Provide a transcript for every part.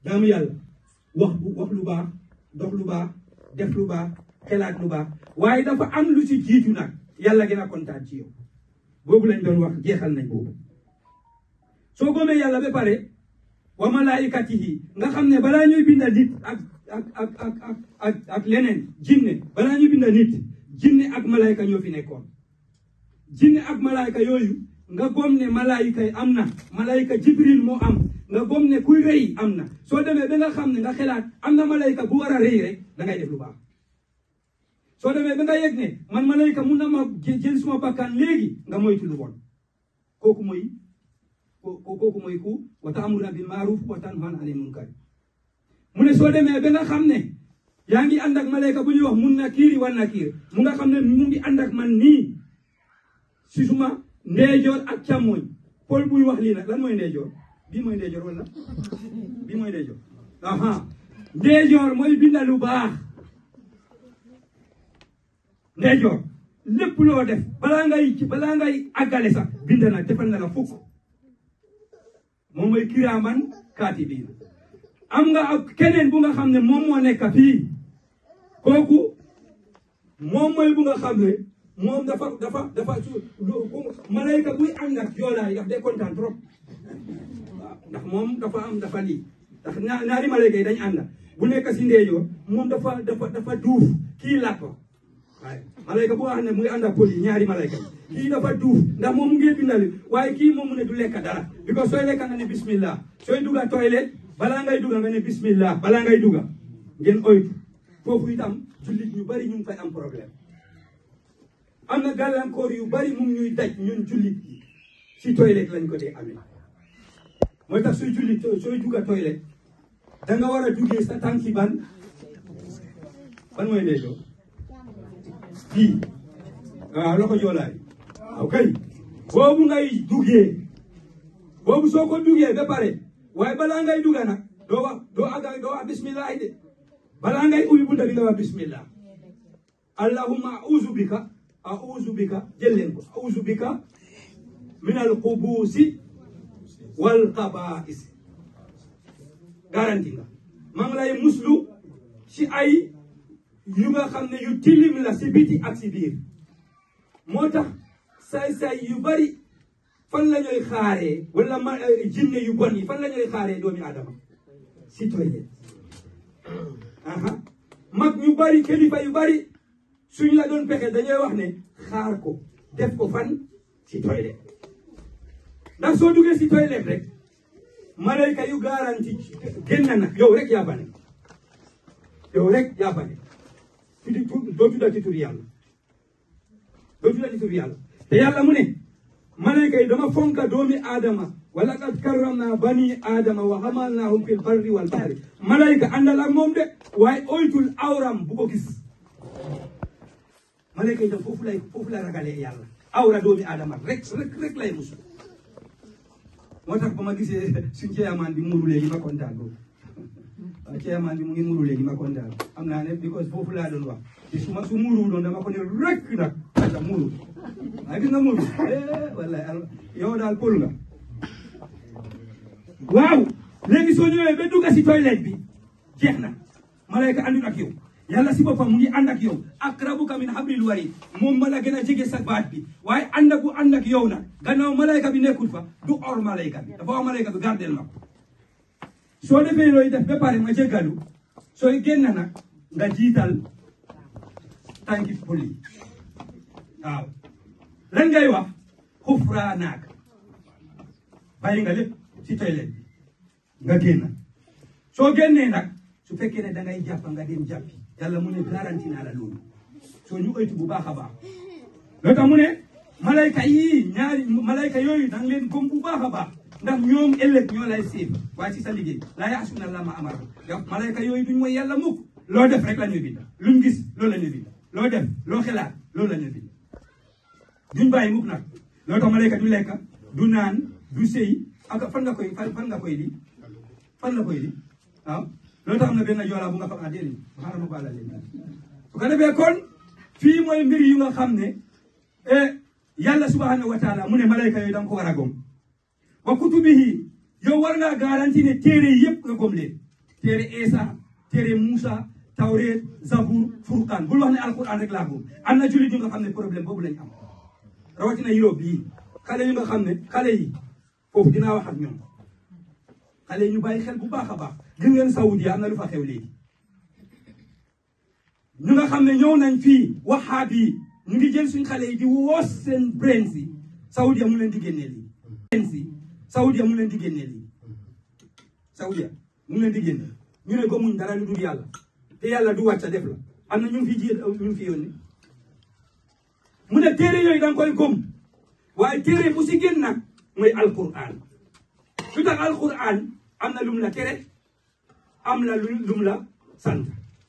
jaamu yàlla wax wax lu baax dox lu baax def lu baax xelaat lu baax waaye dafa am lu ci jiitu nag yàlla gën a kontaan ci yow boobu lañ doon wax jeexal nañ boobu soo gomee yàlla ba pare wa malaikatihi nga xam ne balaa ñuy binda nit ak ak ak ak ak ak ak leneen jinne balaa ñuy binda nit jinne ak malayka ñoo fi nekkoon jinne ak malayka yooyu nga gom ne malayka yi am na malayka jibril moo am nga gom ne kuy rëy am na soo demee ba nga xam ne nga xelaat am na malayka bu war a rëy rek da ngay def lu baax soo demee ba nga yëg ne man malayka mun na ma jël suma bakkan léegi nga moytu lu bon kooku mooy kooku mooy ku wa ta'muruna bil ma'ruf wa tanhawna 'anil munkar mu ne soo demee ba nga xam ne yaa ngi ànd ak malayka bu ñuy wax mun nakiiri wa nakiir mu nga xam ne mu ngi ànd ak man nii si suma ndeejoor ak càmmooñ Paul buy wax lii nag lan mooy ndeejoor bii mooy ndeejoor wala bii mooy ndeejoor aha ndeejoor mooy binda lu baax ndeejoor lépp loo def balaa ngay balaa ngay àggale sax bind na defal na la fukk moom mooy kiraaman kaatibiin am nga ak keneen bu nga xam ne moom moo nekk fii kooku moom mooy bu nga xam ne moom dafa dafa dafa su malayka buy ànd ak joolaay daf dee kontaan trop waaw ndax moom dafa am dafa lii ndax ñaari malayka yi dañ ànd bu nekk si ndeejoor moom dafa dafa dafa duuf kii làpp waaye malayka bu nga xam ne mu ngi ànd ak pël yi ñaari malayka yi kii dafa duuf ndax moom mu ngi bindali waaye kii moom mu ne du lekk dara because sooy lekka nga ne bismillah sooy dugga toilette balaa ngay dugga nga ne bismillah balaa ngay dugga ngeen oytu foofu itam jullit ñu bari ñu ngi fay am problème am na gàllankoor yu bari mu ngi ñuy daj ñun jullit yi si toilette lañ ko dee amee mooy tax sooy jullit sooy dugga toilette da nga war a duggee sa tànki ban ban mooy ndeejoo fii waaw loxo joolaay waaw kay boobu ngay duggee boobu soo ko duggee ba pare waaye balaa ngay dugga nag doo wax doo aga doo wax bismillah de balaa ngay ubbi bunta bi nga wax bismillah allahumma a'udhu bika a'udhu bika jël leen ko a'udhu bika min al xubuusi wal xabaa'is garanti nga maa ngi lay muslu ci ay yu nga xam ne yu tilim la si biti ak si biir moo tax saay-saay yu bari fan la ñuy xaaree wala ma jinne yu bon yi fan la ñuy xaaree doomi aadama si toilette aha mag ñu bari kilifa yu bari suñ la doon pexe dañuy wax ne xaar ko def ko fan si toilette ndax soo duggee si toilette rek malayka yu garanti génn na yow rek yaa bane yow rek yaa bane tuddi doo tudda ci tur yàlla doo tudda ci tur yàlla te yàlla mu ne malayka yi dama fonka doomi aadama wala qad karramna bani aadama wa hamalnahum fil barri wal bahri malayka àndal ak moom de waaye oytul awram bu ko gis malayka yi tam foofu lay foofu lay ragalee yàlla awra doomi aadama rek rek rek lay musu moo tax ba ma gisee suñ ceeyamaan bi muuru léegi ma kontaan boobu waaw ceeyamaan bi mu ngi muuru léegi ma kontaan am naa ne because foofu laa doon wax te su ma su muuru doon dama ko ne rek nag asa muuru waaye gis nga muuru wallahi yow daal pël nga waaw léegi soo ñëwee ba dugga si toilette bi jeex na malayka àndul ak yow yàlla si boppam mu ngi ànd ak yow akrabuka min hablil warid moom ma la gën a jege sa baat bi waaye ànd ak bu ànd ak yow nag gannaaw malayka bi nekkul fa du or malayka bi dafa wax malayka bi gardel ma ko soo defee looy def ba pare ma jéggalu sooy génn nag nga jiital tànki poli waaw lan ngay wax xufraanaak bàyyi nga lépp si toilette bi nga génn soo génnee nag su fekkee ne da ngay jàpp nga dem jàppi yàlla mu ne garanti naa la loolu soo ñu oytu bu baax a baax loo tax mu ne malayka yii ñaari malayka yooyu danga leen gom bu baax a baax ndax ñoom ëllëg ñoo lay séef waaye ci sa liggéey laa yaasuna la ma amara yow malayka yooyu duñ mooy yàlla mukk loo def rek la ñuy bind luñ gis loolu la ñuy bind loo def loo xelaat loolu la ñuy bind duñ bàyyi mukk nag loo tax malayka du lekk du naan du sëy ak fan nga koy fan nga koy di fan la koy di waaw loolu tax am na benn joolaa bu nga xam ah déedéet xaaral ma baala leen su ko defee kon fii mooy mbir yu nga xam ne yàlla subhanahu wa taala mu ne malayka yooyu da nga ko war a gom wa kutubihi yow war ngaa garanti ne téere yi yëpp nga gom leen téere Isa téere Moussa Tawreet Zabour Furqaan bul wax ne alquran rek laa gëm am na jullit yu nga xam ne problème boobu lañ am rawatina Europe yi xale yu nga xam ne xale yi foofu dinaa wax ak ñoom xale yi ñu bàyyi xel bu baax a baax gis ngeen Saoudi am na lu fa xew léegi ñu nga xam ne ñëw nañ fii waxaat yi ñu ngi jël suñ xale yi di woos seen brains yi Saoudia mu leen di génnee lii brains yi Saoudia mu leen di génnee lii Saoudia mu leen di génne ñu ne gëmuñ dara lu dul yàlla te yàlla du wàcca def la am na ñu ngi fi ji ñu ngi fi yónni mu ne téere yooyu da nga koy gëm waaye téere bu si génn nag mooy alquran lu tax alquran am na lum la tere am na lu lum la sant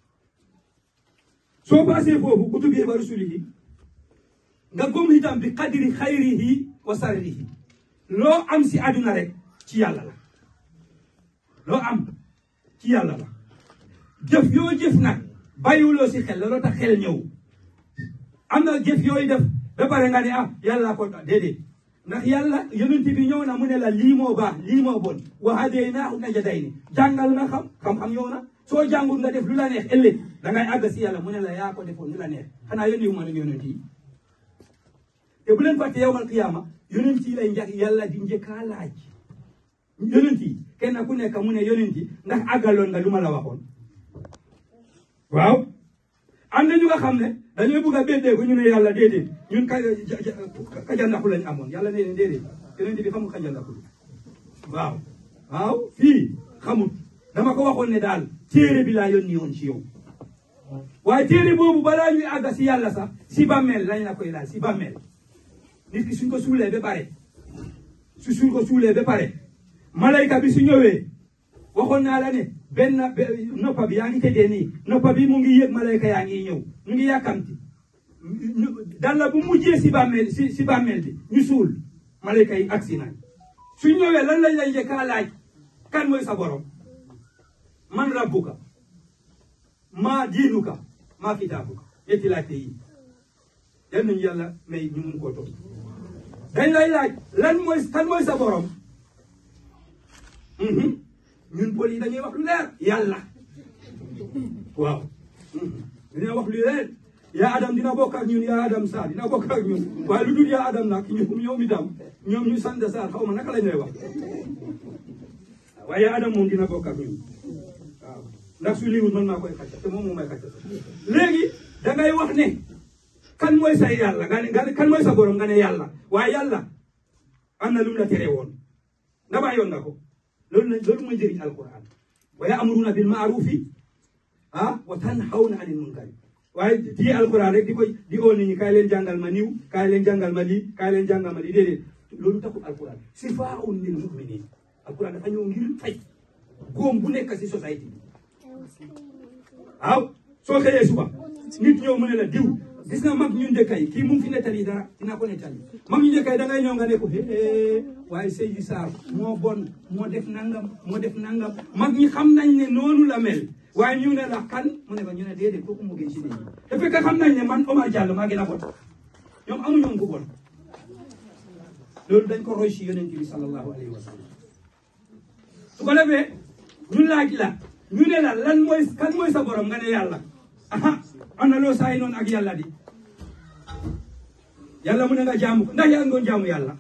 soo paasee foofu kutubi wa rusulihi nga gëm itam bi qadri xayrihi wa sarrihi loo am si àdduna rek ci yàlla la loo am ci yàlla la jëf yoo jëf nag bàyyiwuloo si xel looloo tax xel ñëw am na jëf yooyu def ba pare nga ne ah yàlla ko déedéet ndax yàlla yonent bi ñëw na mu ne la lii moo baax lii moo bon wa hadaynaahu najdayni jàngal na xam xam-xam ñëw na soo jàngul nga def lu la neex ëllëg da ngay àgg si yàlla mu ne la yaa ko defoon lu la neex xanaa yónni wu ma leen yonent yi te bu leen fàtte yowmal qiyaama yonent yi lay njëkk yàlla di njëkkaa laaj yonent yi kenn ku nekk mu ne yonent yi ndax àggaloon nga lu ma la waxoon waaw am na ñu nga xam ne dañuy bugg a béddee ko ñu ne yàlla déedéet ñun ka kajandaku lañ amoon yàlla nee ne déedéet yonent bi xamul kajandaku waaw waaw fii xamut dama ko waxoon ne daal téere bi laa yónni woon ci yow waaye téere boobu balaa ñuy àgg si yàlla sax si bàmmeel lañ la koy laaj si bàmmeel nit ki suñ ko suulee ba pare su suñ ko suulee ba pare malayka bi su ñëwee waxoon naa la ne benn noppa bi yaa ngi tëddee nii noppa bi mu ngi yëg malayka yaa ngi ñëw ñu ngi yàkkamti dalla bu mujjee si bàmmeel si si bàmmeel bi ñu suul malayka yi agsi nañ su ñëwee lan lañ lay njëkkaa laaj kan mooy sa borom man rabbuka maa diinuka maa kitaabuka ñetti laajte yi yal nañu yàlla may ñu mun koo toog dañ lay laaj lan mooy kan mooy sa borom ñun pël yi dañuy wax lu leer yàlla waaw dañuy wax lu leer yaa adam dina bokk ak ñun yaa adam saar dina bokk ak ñun waaye lu dul yaa adam nag ñoom ñoom itam ñoom ñu sant saar xaw ma naka la ñuy wax waaye yaa adam moom dina bokk ak ñun waaw ndax su liiwul man maa koy xacca te moom moo may xacca léegi dangay wax ne kan mooy sa yàlla nga ne nga ne kan mooy sa borom nga ne yàlla waaye yàlla am na lu mu la tere woon nga bàyyoon nga ko loolu na loolu mooy njëriñ alquran wa ya'muruna bil ma'rufi ah wa tanhawna anil munkari waaye di alquran rek di koy di oo nit ñi kaay leen jàngal ma niw kaay leen jàngal ma lii kaay leen jàngal ma lii déedéet loolu taxul alquran sifaa'un lil mu'minin alquran dafa ñëw ngir faj góom bu nekk si société bi waaw soo xëyee suba nit ñëw mu ne la diw gis nga mag ñu njëkk yi kii mu ngi fi nettali dara dinaa ko nettali mag ñu njëkk yi da ngay ñëw nga ne ko hee waaye Seydou Sarr moo bon moo def nangam moo def nangam mag ñi xam nañ ne noonu la mel waaye ñu ne la kan mu ne ba ñu ne déedéet kooku moo gën ci nit ñi te fekk xam nañ ne man Omar Diallo maa gën a bon ñoom amuñu ko bon loolu dañ ko roy ci yonent bi sallallahu alayhi wa sallam su ko defee ñu laaj la ñu ne la lan mooy kan mooy sa borom nga ne yàlla aha am na loo saay noonu ak yàlla di yàlla mu ne nga jaamu ko ndax yaa ngi doon jaamu yàlla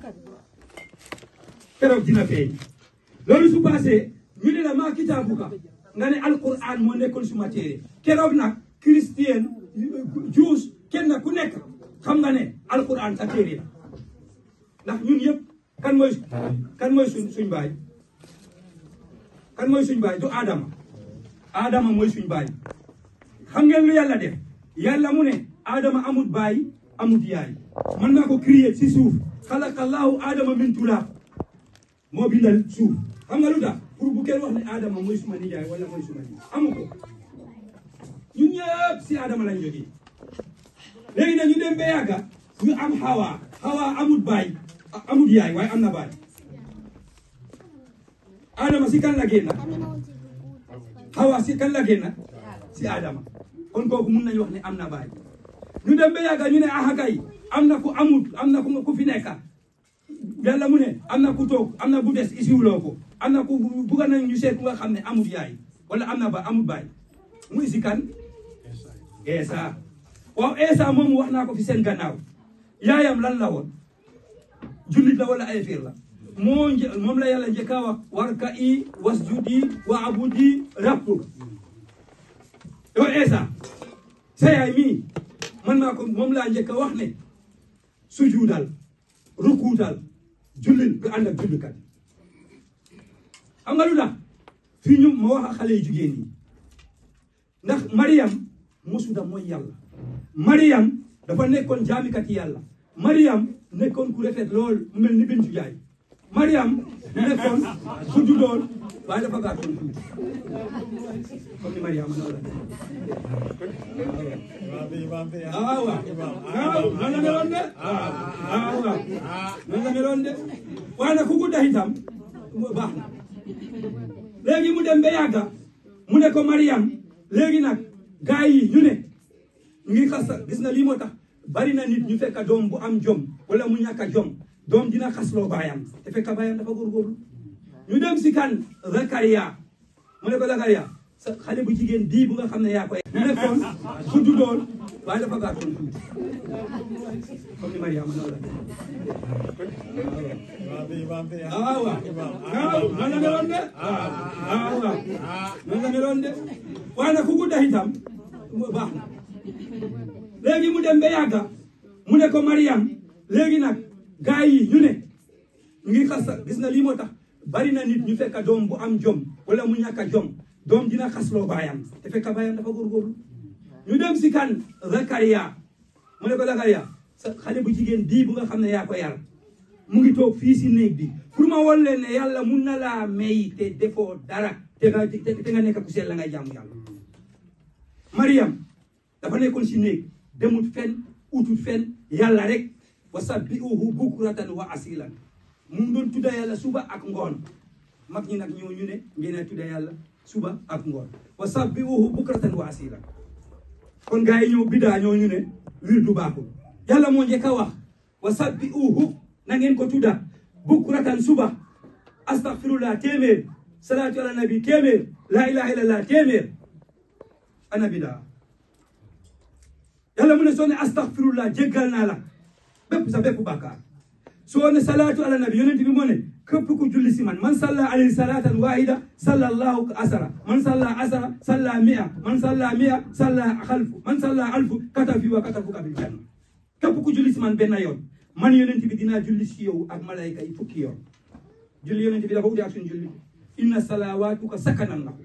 keroog dina feeñ loolu su passé ñu ne la maa kitaabuka nga ne alquran moo nekkoon suma téere keroog nag christian juus kenn ku nekk xam nga ne alquran sa téere la ndax ñun yëpp kan mooy kan mooy suñ suñ baay kan mooy suñ baay du Adama Adama mooy suñ baay xam ngeen lu yàlla def yàlla mu ne Adama amut baay amut yaay man naa ko créer si suuf xalaqallahu Adama min turaab moo bindal suuf xam nga lu tax pour bu kenn wax ne Adama mooy suma nijaay wala mooy suma nijaay amu ko ñun ñëpp si Adama lañ jógee léegi nag ñu dem ba yàgga ñu am Hawa Hawa amut baay amut yaay waaye am na baay Adama si kan la génn Hawa si kan la génn si Adama kon kooku mun nañu wax ne am na baay ñu dem ba yàgga ñu ne aha kay am na ku amut am na ku ku fi nekk yàlla mu ne am na ku toog am na bu des isiwuloo ko am na ku bugga nañ ñu seet ku nga xam ne amul yaay wala am na ba amul baay muy si kan Eesa waaw Eesa moom wax naa ko fi seen gannaaw yaayam lan la woon jullit la wala ay fiir la moo një- moom la yàlla njëkk a wax warka i wasjudi wa abudi rabbuk yow Eesa sa yaay mii man maa ko moom laa njëkk a wax ne sujuudal rukuutal jullil nga ànd ak jullikat xam nga lu tax fii ñu ma wax ak xale yu jigéen ñi ndax Mariam mosuda mooy yàlla Mariam dafa nekkoon jaamikati yàlla Mariam nekkoon ku rafet lool mu mel ni Bintu Jaay Mariam nekkoon ku juddoon waaye dafa gàttoon tuuti comme ni Mariam noonu la ah waaw waaw noonu la meloon de ah waaw noonu la meloon de waaye nag ku ko def itam baax na léegi mu dem ba yàgga mu ne ko Mariam léegi nag gaa yi ñu ne ñu ngi xas gis na lii moo tax bari na nit ñu fekk doom bu am jom wala mu ñàkk a jom doom dina xasloo baayam te fekk baayam dafa góorgóorlu ñu dem si kan Zakaria mu ne ko Zakaria sa xale bu jigéen bii bu nga xam ne yaa koy mu nekkoon ku juddoon waaye dafa gàttoon tuuti comme ni Mariama noonu la ah waaw waaw noonu la meloon de ah waaw noonu la meloon de waaye nag ku ko def itam baax na léegi mu dem ba yàgga mu ne ko Mariam léegi nag gaa yi ñu ne ñu ngi xas gis na lii moo tax bari na nit ñu fekk doom bu am jom wala mu ñàkk a jom doom dina xasloo baayam te fekk baayam dafa góorgóorlu ñu dem si kan Zakaria mu ne ko Zakaria sa xale bu jigéen bii bu nga xam ne yaa ko yar mu ngi toog fii si néeg bi pour ma won leen ne yàlla mun na laa may te defoo dara te nga te nga nekk ku sell la ngay jaamu yàlla Mariam dafa nekkoon si néeg demut fen utut fen yàlla rek wa sabbihuhu bukratan wa asilan mu ngi doon tudda yàlla suba ak ngoon mag ñi nag ñoo ñu ne ngeen a tudda yàlla suba ak ngoon wa sabbihuhu bukratan wa asilan kon gars yi ñëw bidaa ñoo ñu ne wir du baaxul yàlla moo njëkk a wax wa sabbihuhu na ngeen ko tudda bukratan suba astaghfirullah téeméer salaatu ala nabi téeméer la ilaha illallah téeméer ana bidaa yàlla mu ne soo ne astaghfirullah jéggal naa la bépp sa bépp bàkkaar soo ne salaatu ala nabi yonent bi moo ne képp ku julli si man man salla alayhi salatan wahida salla allahu asara man salla asara salla mia man salla mia salla xalfu man salla alfu katafi wa katafuka bil janna képp ku julli si man benn yoon man yonent bi dinaa julli si yow ak malayka yi fukki yoon julli yonent bi dafa uti ak suñu julli inna salawaatuka sakanan lahu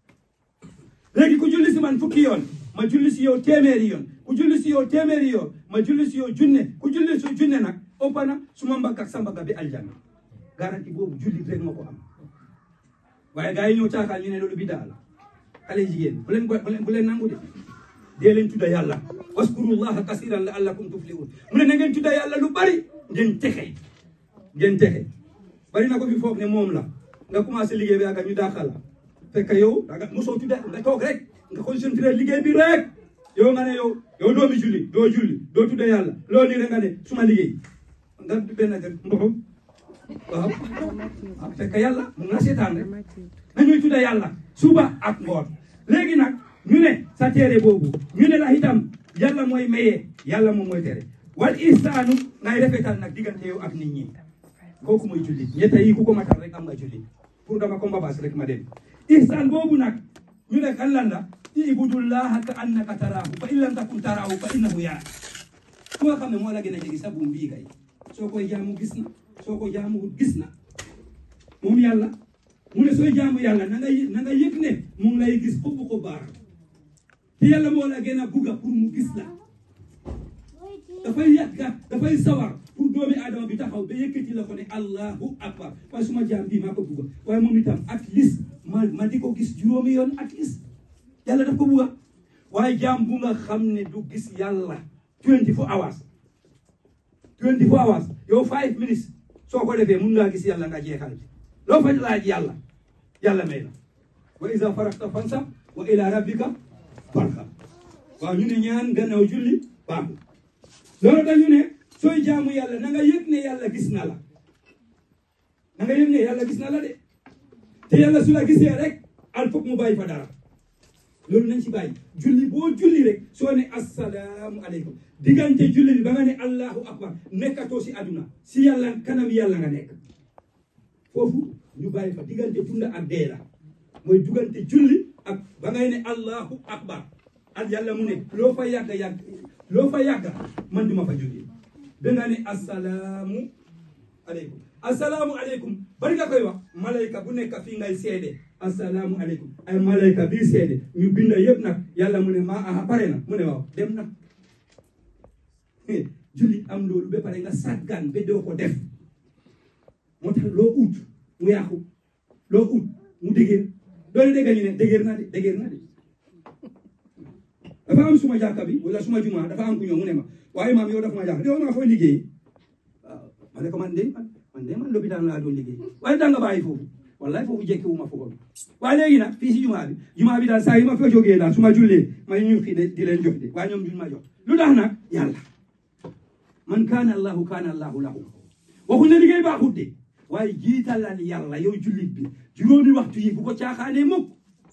léegi ku julli si man fukki yoon ma julli si yow téeméeri yoon ku julli si yow téeméeri yoon ma julli si yow junne ku julli si junne nag ëpp na su ma mbagg ak sa mbagg bi aljanna garanti boobu julli rek ma ko am waaye gars yi ñëw caakaal ñu ne loolu bidaa la xale jigéen bu leen bu leen bu leen nangu de dee leen tudda yàlla waskurullaha kasiran la'allakum tuflihun mu ne na ngeen tudda yàlla lu bari ngeen texe ngeen texe bari na ko fi foog ne moom la nga commencé liggéey bi ak ñu daaxal la fekk yow da nga mosoo tudda nga toog rek nga concentré liggéey bi rek yow nga ne yow yow doomi julli doo julli doo tudda yàlla loo nii rek nga ne suma liggéey nga benn gën mboxam waaw ah fekk yàlla mu nga seetaan rek nañuy tudda yàlla suba ak ngoon léegi nag ñu ne sa téere boobu ñu ne la itam yàlla mooy mayee yàlla moom mooy tere wal ihsaanu ngay rafetal nag diggante yow ak nit ñi kooku mooy julli ñetta yi ku ko matal rek am nga julli pour dama ko mbabaas rek ma dem ihsaan boobu nag ñu ne kan lan la ibudullaha ka annaka taraahu fa in lam takun taraahu fa innahu yaa ku nga xam ne moo la gën a jege sa buum bii kay soo koy jaamu gis na soo ko jaamu gis na moom yàlla mu ne sooy jaamu yàlla na nga na nga yëg ne mu ngi lay gis foofu ko baar te yàlla moo la gën a bugga pour mu gis la dafay yàgga dafay sawar pour doomi aadama bi taxaw ba yëkkati la ko ne allahu akbar waaye suma jaam bii maa ko bugga waaye moom itam at least ma ma di ko gis juróomi yoon at least yàlla daf ko bugga waaye jaam bu nga xam ne du gis yàlla 24 hours 24 hours yow 5 minutes soo ko defee mun ngaa gis yàlla nga jeexal bi loo fa laaj yàlla yàlla may la wa iza faragta fansab wa ila rabbika farghab waaw ñu ne ñaan gannaaw julli baaxul loolu dañu ne sooy jaamu yàlla na nga yëg ne yàlla gis na la na nga yëg ne yàlla gis na la de te yàlla su la gisee rek al foog mu bàyyi fa dara loolu nañ ci bàyyi julli boo julli rek soo ne assalaamu aleykum diggante julli bi ba nga ne allahu akbar nekkatoo si àdduna si yàlla kanam yàlla nga nekk foofu ñu bàyyi fa diggante dunda ak dee la mooy diggante julli ak ba ngay ne allahu akbar ak yàlla mu ne loo fa yàgga yàgg loo fa yàgga man duma fa jógee da nga ne assalaamu aleykum assalaamu aleykum bari nga koy wax malayka bu nekk fii ngay seede assalaamu aleykum ay malayka bii seede ñu binda yëpp nag yàlla mu ne ma aha pare na mu ne waaw dem na julli am loolu ba pare nga sàggan ba doo ko def moo tax loo ut mu yàqu loo ut mu dëgër doole dégg ñu ne dëgër na de dëgër na de dafa am suma jàkka bi wala suma jumaa dafa am ku ñëw mu ne ma waaye maam yow dafa ma jàkka yow maa fooy liggéey waaw ma ne ko man de man man de man lopitaan laa doon liggéey waaye danga bàyyi foofu wallahi foofu jekki wu ma foofu waaye léegi nag fii si jumaa bi jumaa bi daal saa yi ma fa jógee daal su ma jullee ma ñu xii de di leen jox de waaye ñoom duñ ma jox lu tax nag yàlla man kaana allahu kaana allahu lahu waxuñ ne liggéey baaxut de waaye jiitalal yàlla yow jullit bi juróomi waxtu yi bu ko caaxaanee mukk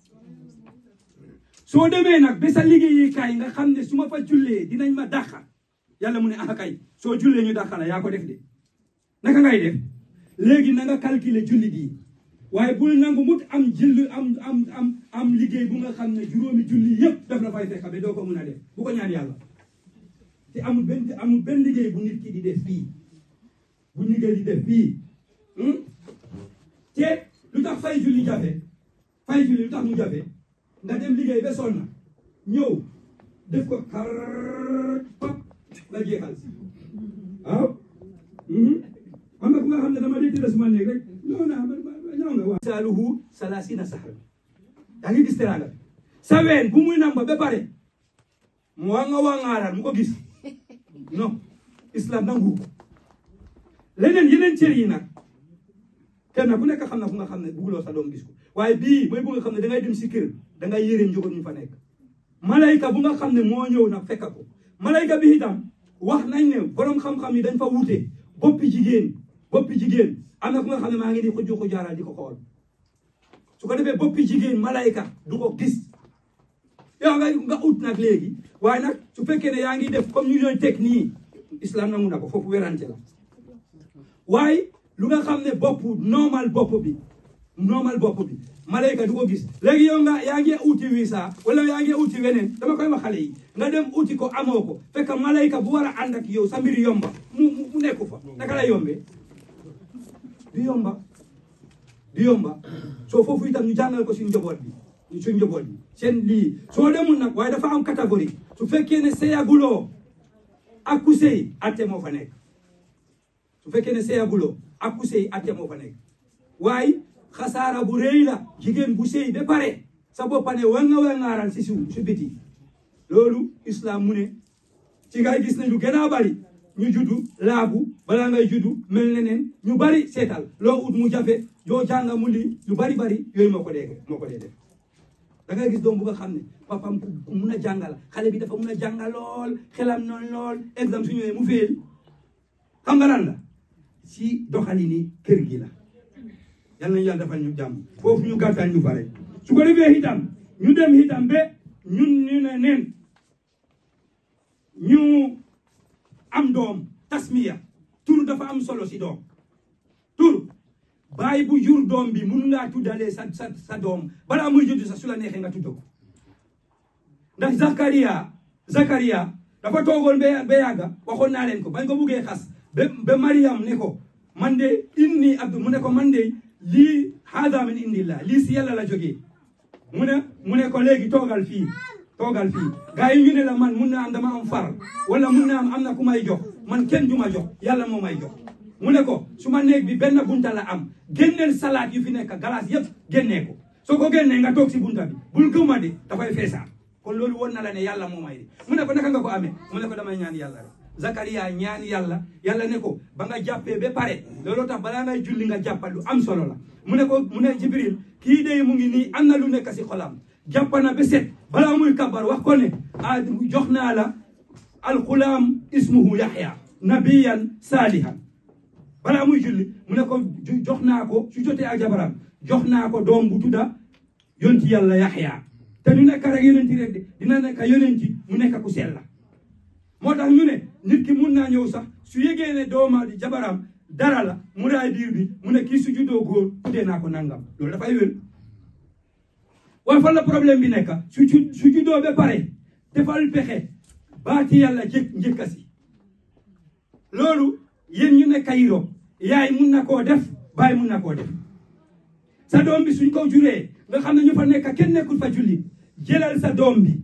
soo demee nag ba sa liggéeyukaay nga xam ne su ma fa jullee dinañ ma dàqa yàlla mu ne ah kay soo jullee ñu dàqa la yaa ko def de naka ngay def léegi na nga calculer jullit yi waaye bul nangu mut am jëll am am am am liggéey bu nga xam ne juróomi julli yëpp daf la fay fekk ba doo ko mun a def bu ko ñaan yàlla te amul benn amul benn liggéey bu nit ki di def fii bu liggéey di def fii te lu tax fay julli jafe fay julli lu tax mu jafe nga dem liggéey ba sonn ñëw def ko kar pap nga jeexal si waaw am na ku nga xam ne dama dee tëdd suma néeg rek ñëw naa ñëw nga waaw saaluhu salaasina sahra yaa ngi gis teraanga sa ween bu muy namba ba pare mu waa nga waa ngaaral mu ko gis non islam nangu ko leneen yeneen cër yi nag kenn ku nekk xam na fu nga xam ne bugguloo sa doom gis ko waaye bii mooy bu nga xam ne dangay dem si kër dangay yërëm njaboot ñu fa nekk malayka bu nga xam ne moo ñëw nag fekk ko malayka bi itam wax nañ ne borom xam-xam yi dañ fa wute boppi jigéen boppi jigéen am na ku nga xam ne maa ngi di xujju xujaaral di ko xool su ko defee boppi jigéen malayka du ko gis yow nga nga ut nag léegi waaye nag su fekkee ne yaa ngi def comme ñu ñooy teg nii islam nangu na ko foofu werante la waaye lu nga xam ne bopp normal bopp bi normal bopp bi malayka du ko gis léegi yow nga yaa ngi uti visa wala yaa ngi uti weneen dama koy wax xale yi nga dem uti ko amoo ko fekk malayka bu war a ànd ak yow sa mbir yomba mu mu nekku fa naka la yombee du yomba du yomba soo foofu itam ñu jàngal ko suñ njaboot bi suñ njaboot bi seen lii soo demul nag waaye dafa am catégorie su fekkee ne seyaguloo ak ku sëy atte moo fa nekk su fekkee ne seyaguloo ak ku sëy atte moo fa nekk waaye xasaara bu rëy la jigéen bu sëy ba pare sa boppa ne wanga wangaaral si su su biti loolu islam mu ne ci ngay gis ne lu gën a bari ñu juddu laabu balaa ngay juddu mel ne neen ñu bari seetal loo ut mu jafe yoo jànga mu lii lu bari bari yooyu moo ko dee moo ko dee def da ngay gis doom bu nga xam ne papam ku mun a jàngal xale bi dafa mun a jàngal lool xelam noonu lool exemple su ñëwee mu féel xam nga lan la si doxalini kër gi la yal nañu yàlla defal ñu jàmm foofu ñu gàttal ñu bare su ko defee itam ñu dem itam ba ñun ñu ne neen ñu am doom tasmiya tur dafa am solo si doom tur baay bu jur doom bi mun ngaa tuddalee sa sa sa doom balaa muy juddu sa su la neexee nga tudda ko ndax Zakaria Zakaria dafa toogoon ba ba yàgga waxoon naa leen ko bañ ko buggee xas ba ba Mariam ne ko man de inni abdu mu ne ko man de lii haada min indillah lii si yàlla la jógee mu ne mu ne ko léegi toogal fii toogal fii gars yi ñu ne la man mun naa am dama am far wala mun naa am am na ku may jox man kenn du ma jox yàlla moo may jox mu ne ko su ma néeg bi benn bunta la am génneel salaat yu fi nekk galaas yëpp génnee ko soo ko génnee nga toog si bunta bi bul gëmma de dafay feesaat kon loolu woon na la ne yàlla moo may de mu ne ko naka nga ko amee mu ne ko damay ñaan yàlla rek Zakaria ñaan yàlla yàlla ne ko ba nga jàppee ba pare looloo tax balaa ngay julli nga jàppal lu am solo la mu ne ko mu ne Jibril kii de mu ngi nii am na lu nekk si xolam jàpp na ba set balaa muy kabar wax ko ne ah jox naa la alxulaam ismuhu Yaxya nabiyan saalihan balaa muy julli mu ne ko jox naa ko su jotee ak jabaram jox naa ko doom bu tudda yonti yàlla yaxya te du nekk rek yonenti rek de dina nekk yonenti mu nekk ku sell la moo tax ñu ne nit ki mun naa ñëw sax su yégee ne dooma di jabaram dara la mu raay biir bi mu ne kii su juddoo góor tuddee naa ko nangam loolu dafay wér waaye fan la problème bi nekk su ju su juddoo ba pare defal pexe baati yàlla jëkk njëkka si loolu yéen ñu nekk Europe yaay mun na koo def baay mun na koo def sa doom bi suñ ko juree nga xam ne ñu fa nekk kenn nekkul fa julli jëlal sa doom bi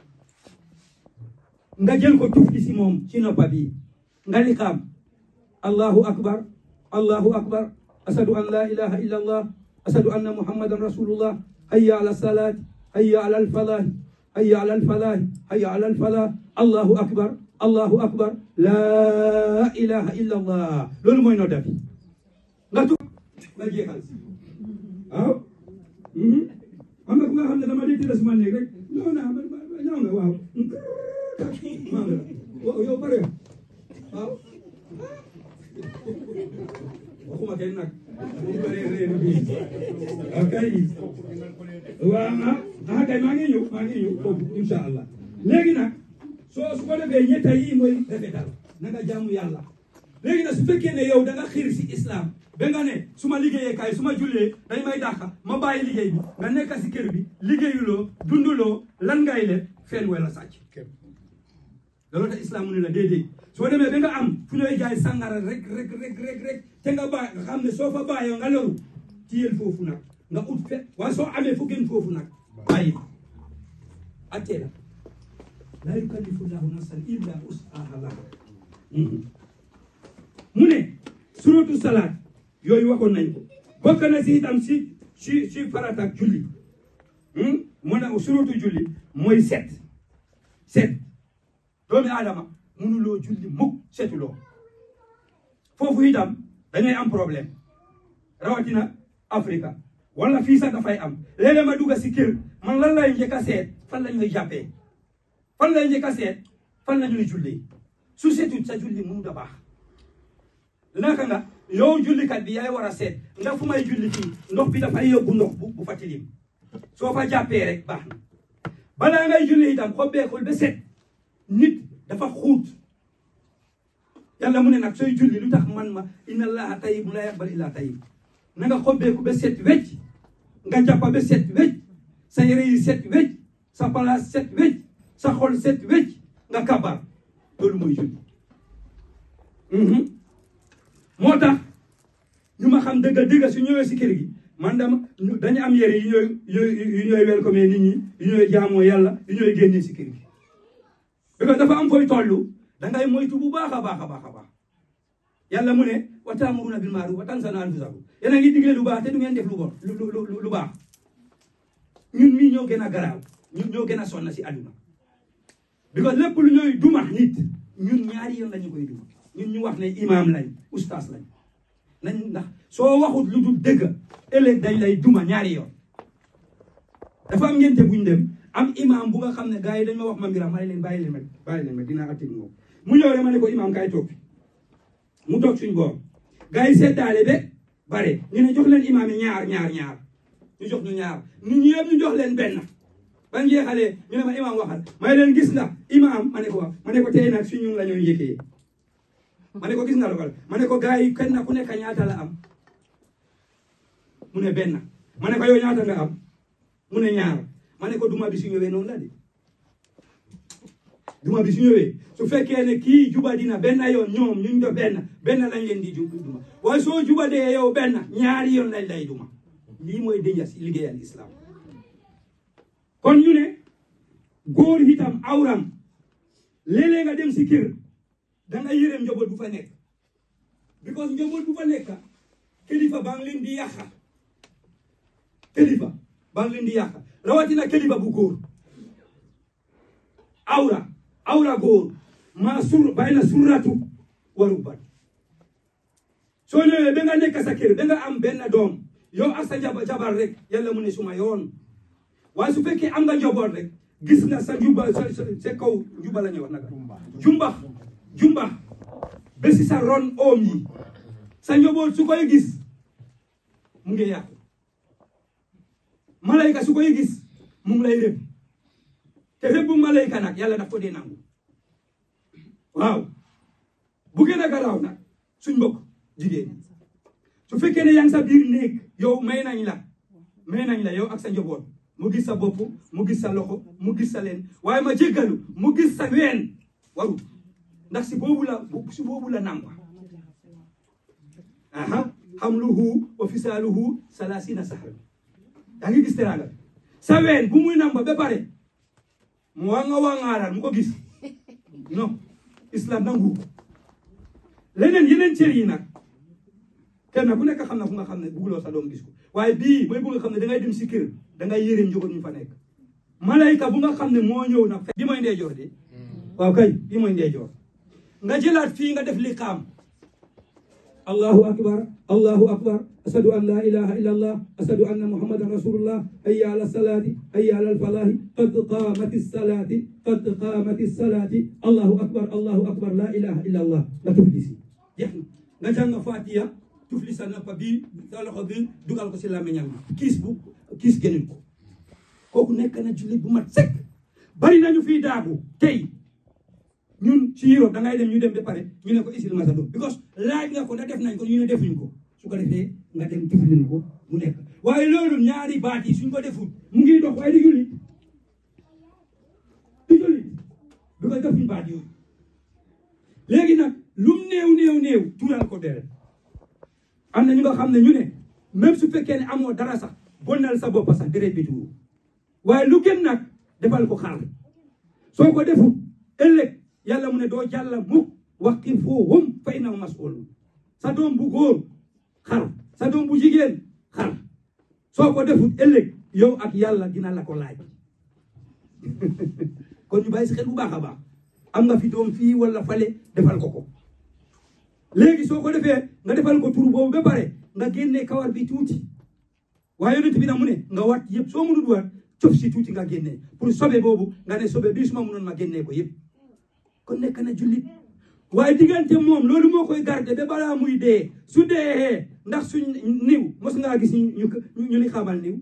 nga jël ko tufli si moom ci noppa bi nga liqaam allahu akbar allahu akbar ashadu an la ilaha illa allah ashadu anna muhammadan rasulullah hayya ala salat hayya ala alfalah hayya ala alfalah hayya ala alfalah allahu akbar allahu akbar la ilaha illa allah loolu mooy nodda bi nga tu nga jeexal si waaw am na ku nga xam ne dama dee tëdd suma néeg rek ñëw naa ñëw nga waaw maa ngi la waaw yow pare waaw waxuma kenn nag mu bëree réeru bi ok waaw ah ah kay maa ngi ñëw maa ngi ñëw foofu incha allah léegi nag soo su ko defee ñetta yi mooy rafetal na nga jaamu yàlla léegi nag su fekkee ne yow da nga xiir si islam ba nga ne su ma liggéeyee kaay su ma jullee dañ may dàqa ma bàyyi liggéey bi nga nekk si kër bi liggéeyuloo dunduloo lan ngay le fen wala sàcc loolu tax islam mu ne la déedéet soo demee ba nga am fu ñooy jaay sàngara rek rek rek rek rek te nga bàyyi nga xam ne soo fa bàyyoo nga loru tiyel foofu nag nga ut fe waaye soo amee fu gën foofu nag bàyyi attee la laa yukallifu llahu nafsan illa usaha laha mu ne suratu salaat yooyu waxoon nañ ko bokk na si itam si si si farata ak julli mu ne suratu julli mooy set set doomi aadama mënuloo julli mukk setuloo foofu itam dañuy am problème rawatina Afrika wala fii sax dafay am léeg-léeg ma dugg si kër man lan lay njëkk a seet fan la ñuy jàppee fan lay njëkk a seet fan la ñuy jullee su setut sa julli mënut a baax naka nga yow jullikat bi yaay war a seet nga fu may julli fii ndox bi dafay yóbbu ndox bu bu fa tilim soo fa jàppee rek baax na balaa ngay julli itam xobbeekul ba set nit dafa xuut yàlla mu ne nag sooy julli lu tax man ma inna allaha tayyibun la yaqbalu illa tayyib na nga xobbeeku ba set wecc nga jàppa ba set wecc sa yére yi set wecc sa palaas set wecc sa xol set wecc nga kabar loolu mooy julli moo tax ñu ma xam dëgga dëgga su ñëwee si kër gi man dama dañu am yére yu ñooy yu ñooy welcome nit ñi yu ñooy jaamoo yàlla yu ñooy génnee si kër gi parce que dafa am fooy tollu dangay moytu bu baax a baax a baax a baax yàlla mu ne wa taamuruna bil maaruf wa tansawna anfusakum yéen a ngi digle lu baax te du ngeen def lu bon lu lu lu baax ñun mii ñoo gën a garaaw ñun ñoo gën a sonna si àdduna because lépp lu ñooy duma nit ñun ñaari yoon la ñu koy duma ñun ñu wax ne imaam lañ ustaas lañ nañ ndax soo waxut lu dul dëgg ëllëg dañ lay duma ñaari yoon dafa am ngente buñ dem am imaam bu nga xam ne gars yi dañ ma wax ma mbiram ma ne leen bàyyi leen ma bàyyi leen ma dinaa attig moom mu ñëw rek ma ne ko imaam kaay toog mu toog suñ boor gars yi seddaale be bare ñu ne jox leen imaam yi ñaar ñaar ñaar ñu jox ñu ñaar nit ñi yëpp ñu jox leen benn ban jeexalee ñu ne ma imaam waxal may leen gis nga imaam ma ne ko wax ma ne ko tey nag si ñun la ñooy njëkkee ma ne ko gis nga logal ma ne ko gars yi kenn ku nekk ñaata la am mu ne benn ma ne ko yow ñaata nga am mu ne ñaar ma ne ko duma bi su ñëwee noonu la de duma bi su ñëwee su fekkee ne kii juba dina benn yoon ñoom ñu do benn benn lañ leen di duma waaye soo juba dee yow benn ñaari yoon lañ lay duma lii mooy dënja si liggéeyal islam kon ñu ne góor itam awram léeg-léeg nga dem si kër da nga yërëm njaboot bu fa nekk because njaboot bu fa nekk kilifa baa ngi leen di yàqa kilifa baa ngi leen di yàqa rawatina kilifa bu góor awra awra góor maa sur bayna surratu wa rubbat soo ñëwee ba nga nekk sa kër ba nga am benn doom yow ak sa jabar rek yàlla mu ne suma yoon waaye su fekkee am nga njaboot rek gis nga sa juba sa sa kaw juba la ñuy wax naka jumbax jumbax ba si sa ron oom yi sa njaboot su koy gis mu ngi yàqu malayka su koy gis mu ngi lay rëbb te rëbb malayka nag yàlla daf ko dee nangu waaw bu gën a garaaw nag suñ mbokk jigéen su fekkee ne yaa ngi sa biir néeg yow may nañ la may nañ la yow ak sa njaboot mu gis sa bopp mu gis sa loxo mu gis sa leen waaye ma jéggalu mu gis sa ween waru ndax si boobu la si boobu la nàmpa aha hamluhu wa fisaaluhu salaasina sahra yaa ngi gis teraanga sa ween bu muy nàmpa ba pare mu wanga wangaaral mu ko gis non islam nangu leneen yeneen cër yi nag kenn ku nekk xam na fu nga xam ne bugguloo sa doom gis ko waaye bii mooy bu nga xam ne dangay dem si kër dangay yërëm njaboot ñu fa nekk malayka bu nga xam ne moo ñëw nag bi mooy ndeyjoor de waaw kay bi mooy ndeyjoor nga jëlaat fii nga def liqaam allahu akbar allahu akbar ashadu an la ilaha illa allah ashadu anna muhammadan rasulullah hayya ala salati hayya ala alfalahi qad qamati salati qad qamati salati allahu akbar allahu akbar la ilaha illa allah nga tufli si jeex na nga jàng fatiha tufli sa noppa bi sa loxo bi dugal ko si làmmiñam bi kiis bu kiis génn ko kooku nekk na jullit bu mat sëkk bari nañu fii daagu tey ñun ci Europe da ngay dem ñu dem ba pare ñu ne ko isil masa do because laaj nga ko da def nañ ko ñu ne defuñ ko su ko defee nga dem tuflin ko mu nekk waaye loolu ñaari baat yi suñ ko deful mu ngi dox waaye di jullit di jullit bi ko defuñ baat yooyu léegi nag lum néew néew néew tuural ko deret am na ñu nga xam ne ñu ne même su fekkee ne amoo dara sax bonnal sa bopp sax deret bi tuuru waaye lu gën nag defal ko xaar soo ko deful ëllëg yàlla mu ne doo jàlla mukk waqifuhum fa innahum mas'ulun sa doom bu góor xar sa doom bu jigéen xar soo ko defut ëllëg yow ak yàlla dina la ko laaj kon ñu bàyyi si xel bu baax a baax am nga fi doom fii wala fale defal ko ko léegi soo ko defee nga defal ko tur boobu ba pare nga génne kawar bi tuuti waaye yonent bi na mu ne nga wat yëpp soo mënut wat cof si tuuti nga génne pour sobe boobu nga ne sobe bii suma mënoon ma génne ko yëpp kon nekk na jullit waaye diggante moom loolu moo koy garde ba balaa muy dee su dee ndax suñ niw mos ngaa gis ñu ñu ni xamal niw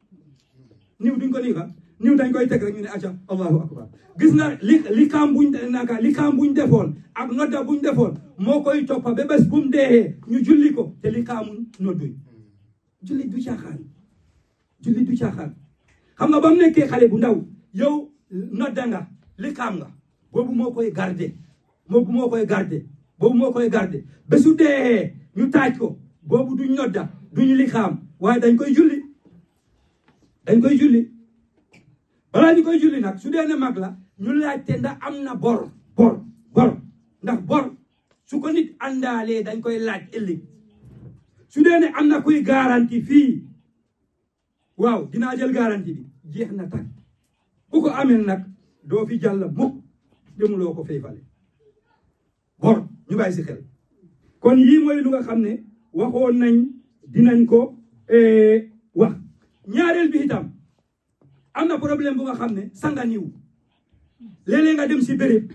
niw duñ ko nii ka niw dañ koy teg rek ñu ne acca allahu akbar gis nga li li kaam buñ naka li kaam buñ defoon ak nodda buñ defoon moo koy toppa ba bés bu mu dee ñu julli ko te li kaamuñ nodduñ jullit du caaxaan jullit du caaxaan xam nga ba mu nekkee xale bu ndaw yow nodda nga li kaam nga boobu moo koy garde boobu moo koy garde boobu moo koy garde ba su dee ñu taaj ko boobu duñ nodda duñ li xaam waaye dañ koy julli dañ koy julli balaa ñu koy julli nag su dee ne mag la ñu laajte ndax am na bor bor bor ndax bor su ko nit àndaalee dañ koy laaj ëllëg su dee ne am na kuy garanti fii waaw dinaa jël garanti bi jeex na tag ku ko amee nag doo fi jàll mukk demuloo ko fay fale bor ñu bàyyi si xel kon yii mooy lu nga xam ne waxoon nañ dinañ ko wax ñaareel bi itam am na problème bu nga xam ne sanga niw léeg-léeg nga dem si béréb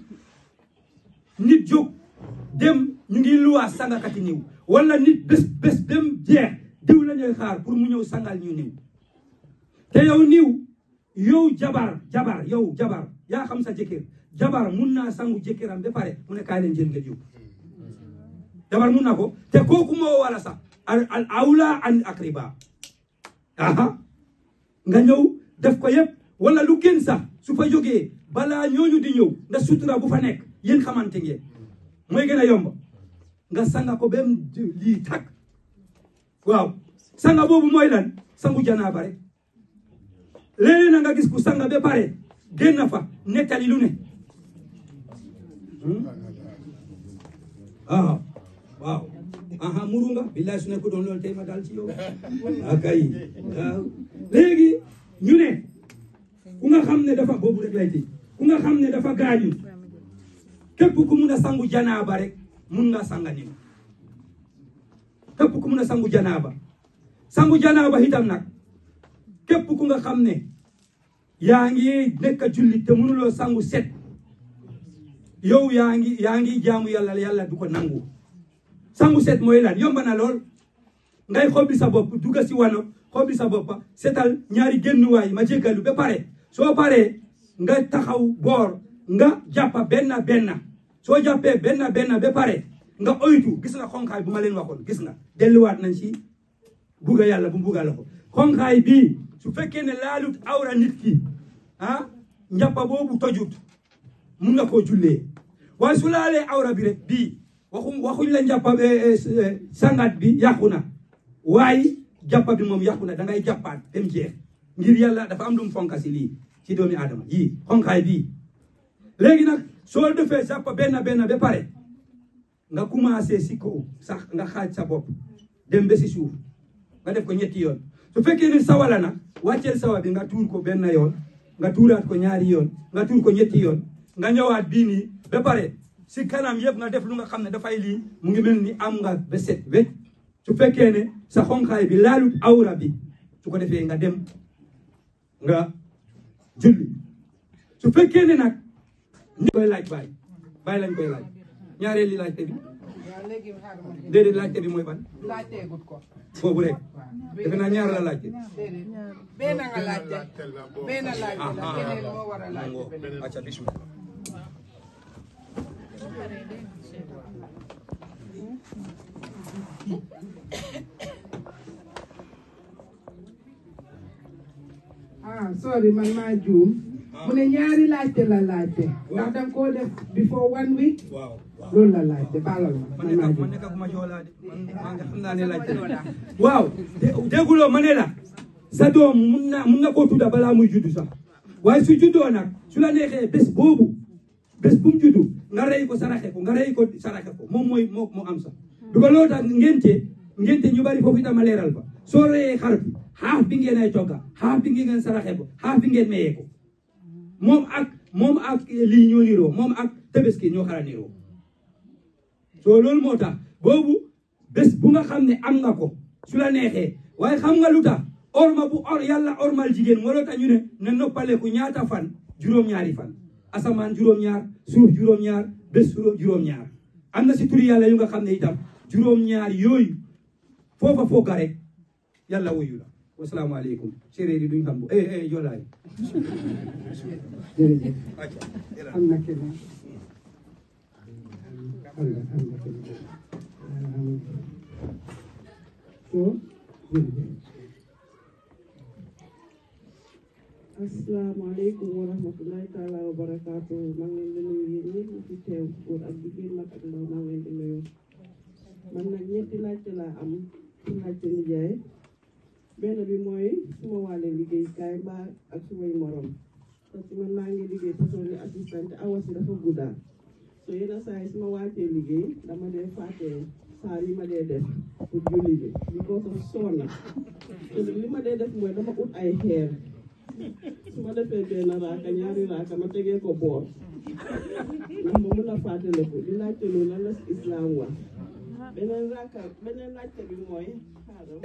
nit jóg dem ñu ngi luwaa sangakati niw wala nit bés bés dem jeex diw la ñuy xaar pour mu ñëw sangal ñu niw te yow niw yow jabar jabar yow jabar yaa xam sa jëkkër jabar mun naa sangu jëkkëram ba pare mu ne kaay leen jël ngeen yóbbu jabar mun na ko te kooku moo wala sax al awla an akriba aha nga ñëw def ko yëpp wala lu gën sax su fa jógee balaa ñooñu di ñëw nga sutura bu fa nekk yéen xamante ngeen mooy gën a yomb nga sanga ko ba mu lii tag waaw sanga boobu mooy lan sangu janaaba rek léeg-léeg na nga gis ku sanga ba pare génn fa nettali lu ne ah waaw aha muru nga billaay su nekku doon loolu tey ma daal ci yow akay waaw léegi ñu ne ku nga xam ne dafa boobu rek lay tey ku nga xam ne dafa gaañu képp ku mun a sangu janaaba rek mun nga sanga niw képp ku mun a sangu janaaba sangu janaaba itam nag képp ku nga xam ne yaa ngi nekk jullit te mënuloo sangu set yow yaa ngi yaa ngi jaamu yàlla yàlla du ko nangu sangu set mooy lan yomb na lool ngay xobbi sa bopp dugga si wano xobi sa boppa setal ñaari génnuwaay ma jéggalu ba pare soo paree nga taxaw boor nga jàppa benn benn soo jàppee benn benn ba pare nga oytu gis nga xonqaay bu ma leen waxoon gis nga delluwaat nañ si bugga yàlla bu bugga la ko xonqaay bii su fekkee ne laalut awra nit ki ah njàppa boobu tojut mun nga koo jullee waaye su laalee awra bi rek bii waxu waxuñ la njàppa sangat bi yàqu na waaye jàppa bi moom yàqu na da ngay jàppaat dem jeex ngir yàlla dafa am lu mu fonka si lii ci doomi aadama yii xonqaay bii léegi nag soo defee jàppa benn benn ba pare nga commencé si kaw sax nga xaaj sa bopp dem ba si suuf nga def ko ñetti yoon su fekkee ne sawa la nag wàcceel sawa bi nga tuur ko benn yoon nga tuuraat ko ñaari yoon nga tuur ko ñetti yoon nga ñëwaat bii nii ba pare si kanam yëpp nga def lu nga xam ne dafay lii mu ngi mel ni am nga ba set wecc su fekkee ne sa xonqaay bi laalut awra bi su ko defee nga dem nga julli su fekkee ne nag ni koy laaj baay baay lañ koy laaj ñaareeli laajte bi waaw léegi xaaral ma dégg. déedéet laajte bi mooy ban laajteegut ko. boobu rek waaw defe naa ñaar la laajte déedéet benn nga laajte benn laajte la ah, keneen moo war a laajte mango beneen. acca bismillah ah sorry man maa juum mu ne ñaari laajte la laajte ndax danga koo def before one week waaw loolu la laajte baalal ma man man maa nekk man juum nekk ma joolaa de man man xam naa ne laajte waaw dé- dégguloo ma ne la sa doom mun na mun nga koo tudda balaa muy juddu sax waaye su juddoo nag su la neexee bés boobu bés bu mu juddu nga rey ko saraxe ko nga rey ko saraxe ko moom mooy moo moo am sax du ko loolu tax ngente ngente ñu bari foofu itam a leeral fa soo reyee xar bi xaaf bi ngeen ay togga xaaf bi ngeen saraxe ko xaaf bi ngeen mayee ko moom ak moom ak lii ñoo niroo moom ak tabaski ñoo xara niroo soo loolu moo tax boobu bés bu nga xam ne am nga ko su la neexee waaye xam nga lu tax orma bu or yàlla ormal jigéen moo loo tax ñu ne na noppaleku ñaata fan juróom-ñaari fan asamaan juróom-ñaar suuf juróom-ñaar bés juróom-ñaar am na si turi yàlla yu nga xam ne itam juróom-ñaar yooyu foofa fooga rek yàlla wuyu la wasalaamaaleykum séeréer yi duñ xam bu eh eh joolaay jërëjëf acca am na keneen am na am na keneen so jërëjëf asalaamaaleykum wa rahmatulahi taala wa barakaatu maa ngi leen di nuyu yéen ñëpp ñu fi teew góor ak jigéen mag ak ndaw maa ngi leen di nuyu man nag ñetti laajte laa am ci laajte nijaay benn bi mooy suma wàlle liggéeykaay mbaa ak sumay morom parce que man maa ngi liggéey personnel assistant te awa si dafa guddaa so yenn saa yi suma wàccee liggéey dama dee fàtte saar yi ma dee def pour julli bi because of soona te li ma dee def mooy dama ut ay xeer su ma defee benn raaka ñaari raaka ma tegee ko boor ndax ma mun a fàttaliku di laajte loolu lan la si islam wax beneen raaka beneen laajte bi mooy xaaral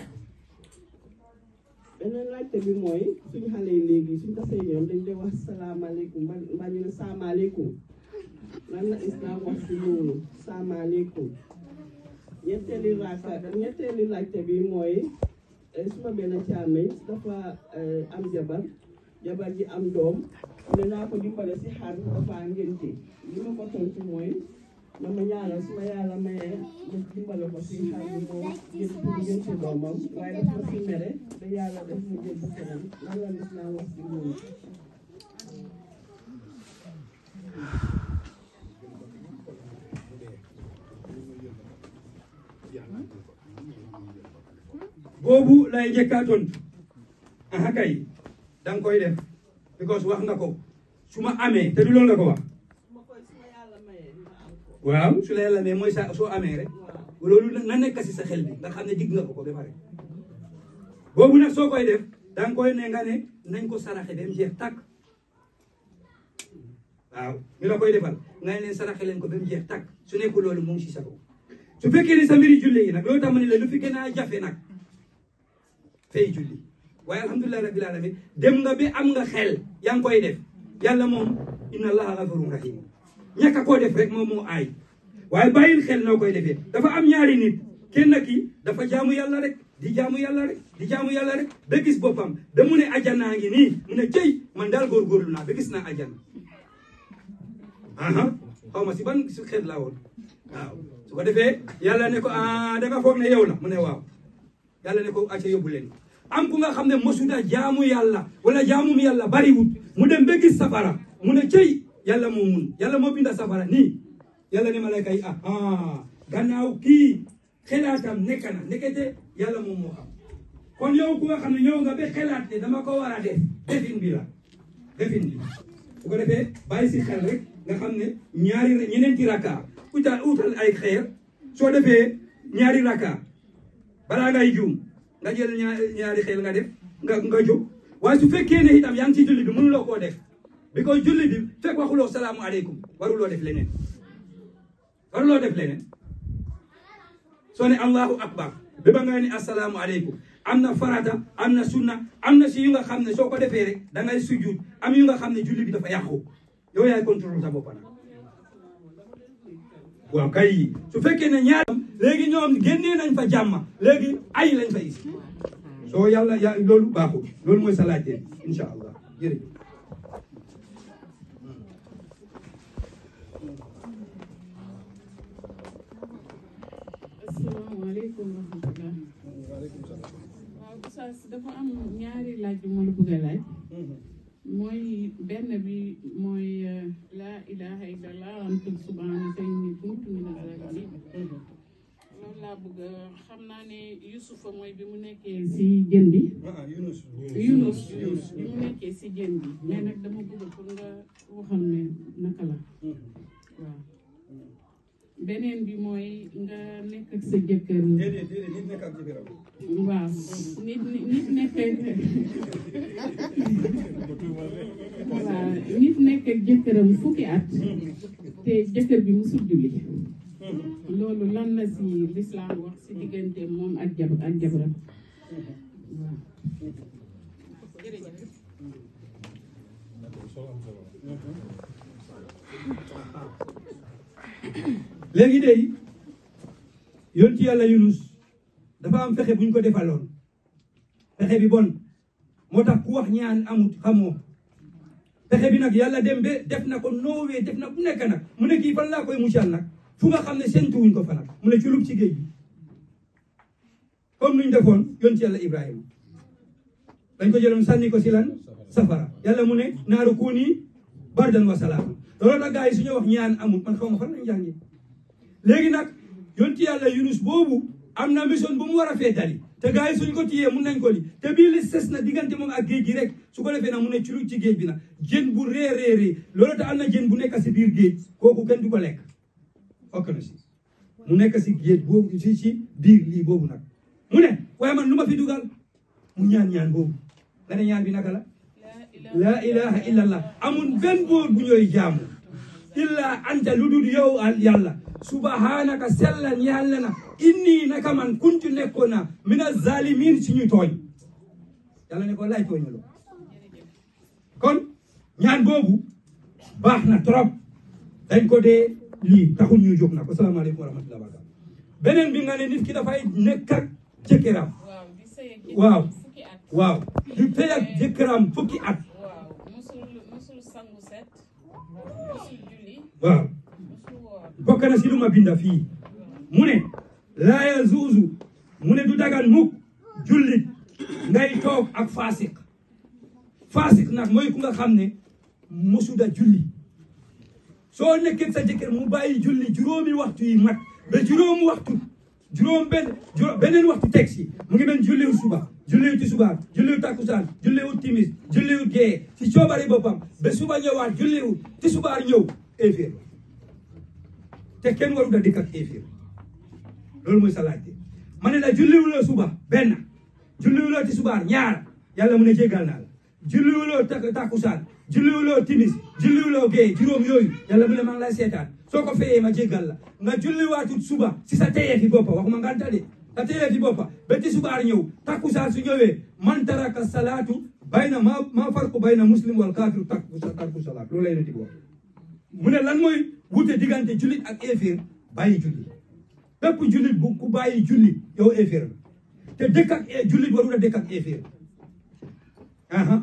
beneen laajte bi mooy suñ xale yi léegi suñ tasee ñoom dañ dee wax salaamaaleykum mba mbaa ñu ne saamaaleykum lan la islam wax si loolu saamaaleykum ñetteeli raaka ñetteeli laajte bi mooy suma benn càmmeñ dafa am jabar jabar ji am doom ne naa ko dimbale si xar dafa ngénte li ma ko tontu mooy na ma ñaanal suma yàlla mayee ma dimbale ko si xar bi moo ngénte pour ngénte doomam waaye daf ma si mere da yàlla def mu jël si kanam lan la lislaam wax si loolu boobu lay njëkkaa tontu aha kay danga koy def because wax nga ko su ma amee te du loolu nga ko wax suma koy suma yàlla mayee ma am ko waaw su la yàlla amee mooy sa soo amee rek waaw loolu na nekk si sa xel bi nga xam ne dig nga ko ko ba pare boobu nag soo koy def danga koy ne nga ne nañ ko saraxe ba mu jeex tàkk waaw ñu la koy defal nga ne leen saraxe leen ko ba mu jeex tàkk su nekkul loolu mu ngi si sa kaw su fekkee ne sa mbiri julli yi nag loolu tax ma ne la lu fi gën a jafe nag fay julli waaye alhamdulilah rabbil alamin dem nga bi am nga xel yaa ngi koy def yàlla moom inna allaha gafurun rahim ñàkk a koo def rek moom moo aay waaye bàyyil xel noo koy defee dafa am ñaari nit kenn ki dafa jaamu yàlla rek di jaamu yàlla rek di jaamu yàlla rek ba gis boppam ba mu ne ajanaa ngi nii mu ne cëy man daal góorgóorlu naa ba gis naa ajana aha xaw ma si ban su xeet laa woon waaw su ko defee yàlla ne ko ah da nga foog ne yow la mu ne waaw yàlla ne ko acca yóbbu leen am ku nga xam ne mosuda jaamu yàlla wala jaamum yàlla bariwut mu dem ba gis safara mu ne cëy yàlla moo mun yàlla moo binda safara nii yàlla ne malayka yi ah ah gannaaw kii xelaatam nekk na nekkete yàlla moom moo xam kon yow ku nga xam ne ñëw nga ba xelaat ne dama ko war a def defin bi la defin bi su ko defee bàyyi si xel rek nga xam ne ñaari ñeneenti raka utal utal ay xeer soo defee ñaari raka balaa ngay juum nga jël ñaari ñaari xeer nga def nga nga jóg waaye su fekkee ne itam yaa ngi ci julli bi mënuloo koo def bi ko julli bi fekk waxuloo salaamu aleykum waruloo def leneen waruloo def leneen soo ne allahu akbar ba ba nga ne assalaamu aleykum am na farata am na sunna am na si yu nga xam ne soo ko defee rek da ngay sujud am yu nga xam ne julli bi dafa yàqu yow yaay contrôle sa bopp nag waaw kay su fekkee ne ñaar léegi ñoom génnee nañ fa jàmma léegi ay lañ fa is soo yàlla ya loolu baaxul loolu mooy sa laajte insha allah jërëjëf asalaamaaleykum wa rahmatulah. waaw Oustaz dafa am ñaari laaj yu ma la bëgg a laaj. mooy benn bi mooy laa ilaha illallah antum subhanaka inni kuntu mina zalimin. loolu laa bëgg xam naa ne Yusufa mooy bi mu nekkee si jën bi. Yunus Yunus Yunus bi mu nekkee si jën bi. mais nag dama bëgg pour nga waxal ne naka la. waaw. beneen bi mooy nga nekk ak sa jëkkër. déedéet déedéet nit nekk ak jëkkëram waaw nit nit nekk waaw nit nekk ak jëkkëram fukki at te jëkkër bi musul julli loolu lan la si lislaam wax si diggante moom ak jab ak jabaram waaw jërëjëf léegi de yoon ci yàlla Yunus dafa am fexe bu ñu ko defaloon fexe bi bon moo tax ku wax ñaan amut xamoo fexe bi nag yàlla dem ba def na ko noowee def na bu nekk nag mu ne kii fan laa koy muccal nag fu nga xam ne séntuwuñ ko fa nag mu ne culub ci géej gi comme nuñ defoon yoon ci yàlla Ibrahima dañ ko jëloon sànni ko si lan safara yàlla mu ne naaru kuuni bardan wa salaam loolu nag gars yi suñu wax ñaan amut man xaw ma fan lañ jàngi léegi nag yonti yàlla Yunus boobu am na mission bu mu war a feetali te gars yi suñ ko tiyee mun nañ ko li te bii li ses na diggante moom ak géej gi rek su ko defee nag mu ne ci lu ci géej bi nag jën bu ree ree ree loolu te am na jën bu nekk si biir géej kooku kenn du ko lekk okk na si mu nekk si géej boobu si si biir lii boobu nag mu ne waaye man lu ma fi dugal mu ñaan ñaan boobu nga ne ñaan bi naka la laa ilaha illa allah amul benn boor bu ñooy jaamu illa anta lu dul yow al yàlla subhanaka sellan yàlla na inni naka man kuntu nekkoon na mina zalimin si ñu tooñ yàlla ne ko lay tooñaloo kon ñaan boobu baax na trop dañ ko dee lii taxul ñuy jóg na ko salaamaaleykum wa rahmatulah barakaatu beneen bi nga ne nit ki dafay nekk ak jëkkëram waaw di sëy ak waaw jëkkëram fukki at waaw di tey ak jëkkëram fukki at waaw musul musul sangu set musul julli waaw musul woor bokk na si lu ma binda fii mu ne laa yazuuzu mu ne du dagan mukk jullit ngay toog ak faasik faasik nag mooy ku nga xam ne mosuda julli soo nekkee sa jëkkër mu bàyyi julli juróomi waxtu yi mat ba juróomi waxtu juróom benn juróom beneen waxtu teg si mu ngi mel julliwut suba julliwut tisbaar julliwut takkusaan julliwut timis julliwut gee ci coobari boppam ba suba ñëwaat julliwut tisbaar ñëw éeféer te kenn waru da dikk ak éeféer loolu mooy sa laajte ma ne la julliwuloo suba benn julliwuloo tisbaar ñaar yàlla mu ne jéggal naa la julliwuloo tak takkusaan julliwuloo timis julliwuloo gee juróom yooyu yàlla mu ne maa ngi lay seetaan soo ko feyee ma jéggal la nga julliwaatut suba si sa teyee fi boppa waxuma nganta de sa teyee fi boppa ba tisbaar ñëw takkusaan su ñëwee man taraka salaatu bayna ma ma farqu bayna muslim wal kaafir takku tarku salaat loolu lay neti wax mu ne lan mooy wute diggante jullit ak éeféer bàyyi julli bépp jullit bu ku bàyyi julli yow éeféer la te dëkk ak jullit warul a dëkk ak éeféer aha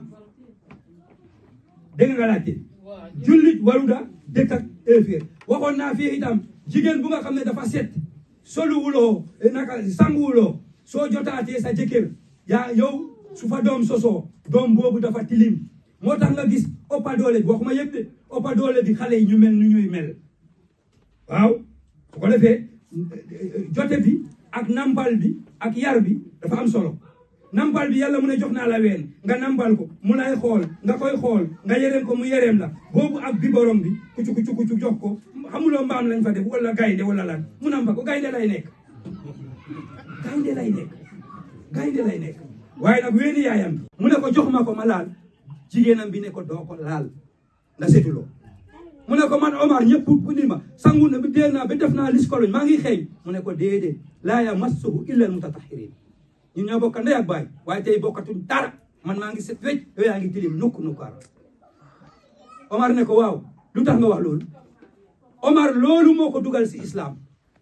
dégg nga laajte jullit warul a dëkk ak éeféer waxoon naa fii itam jigéen bu nga xam ne dafa set soluwuloo naka sanguwuloo soo jotaatee sa jëkkër yaa yow su fa doom sosoo doom boobu dafa tilim moo tax nga gis ëppa doole bi waxuma yëpp de ëppa doole bi xale yi ñu mel nu ñuy mel waaw su ko defee jote bi ak nampal bi ak yar bi dafa am solo nampal bi yàlla mu ne jox naa la ween nga nampal ko mu lay xool nga koy xool nga yereem ko mu yereem la boobu ak bi borom bi kucu kucu kucu jox ko xamuloo mbaam lañ fa def wala gaynde wala lan mu nampa ko gaynde lay nekk gaynde lay nekk gaynde lay nekk waaye nag weeni yaayam mu ne ko jox ma ko ma laal jigéenam bi ne ko doo ko laal nga setuloo mu ne ko man Omar ñëpp bu ni ma sangu na bi dee naa ba def naa liskoloñ maa ngi xeeñ mu ne ko déedéet laa yamassuhu illa almutatahhirin ñun ñoo bokk ndey ak baay waaye tey bokkatuñ dara man maa ngi set wecc yow yaa ngi tilim nukk nukkaar Omar ne ko waaw lu tax nga wax loolu Omar loolu moo ko dugal si islam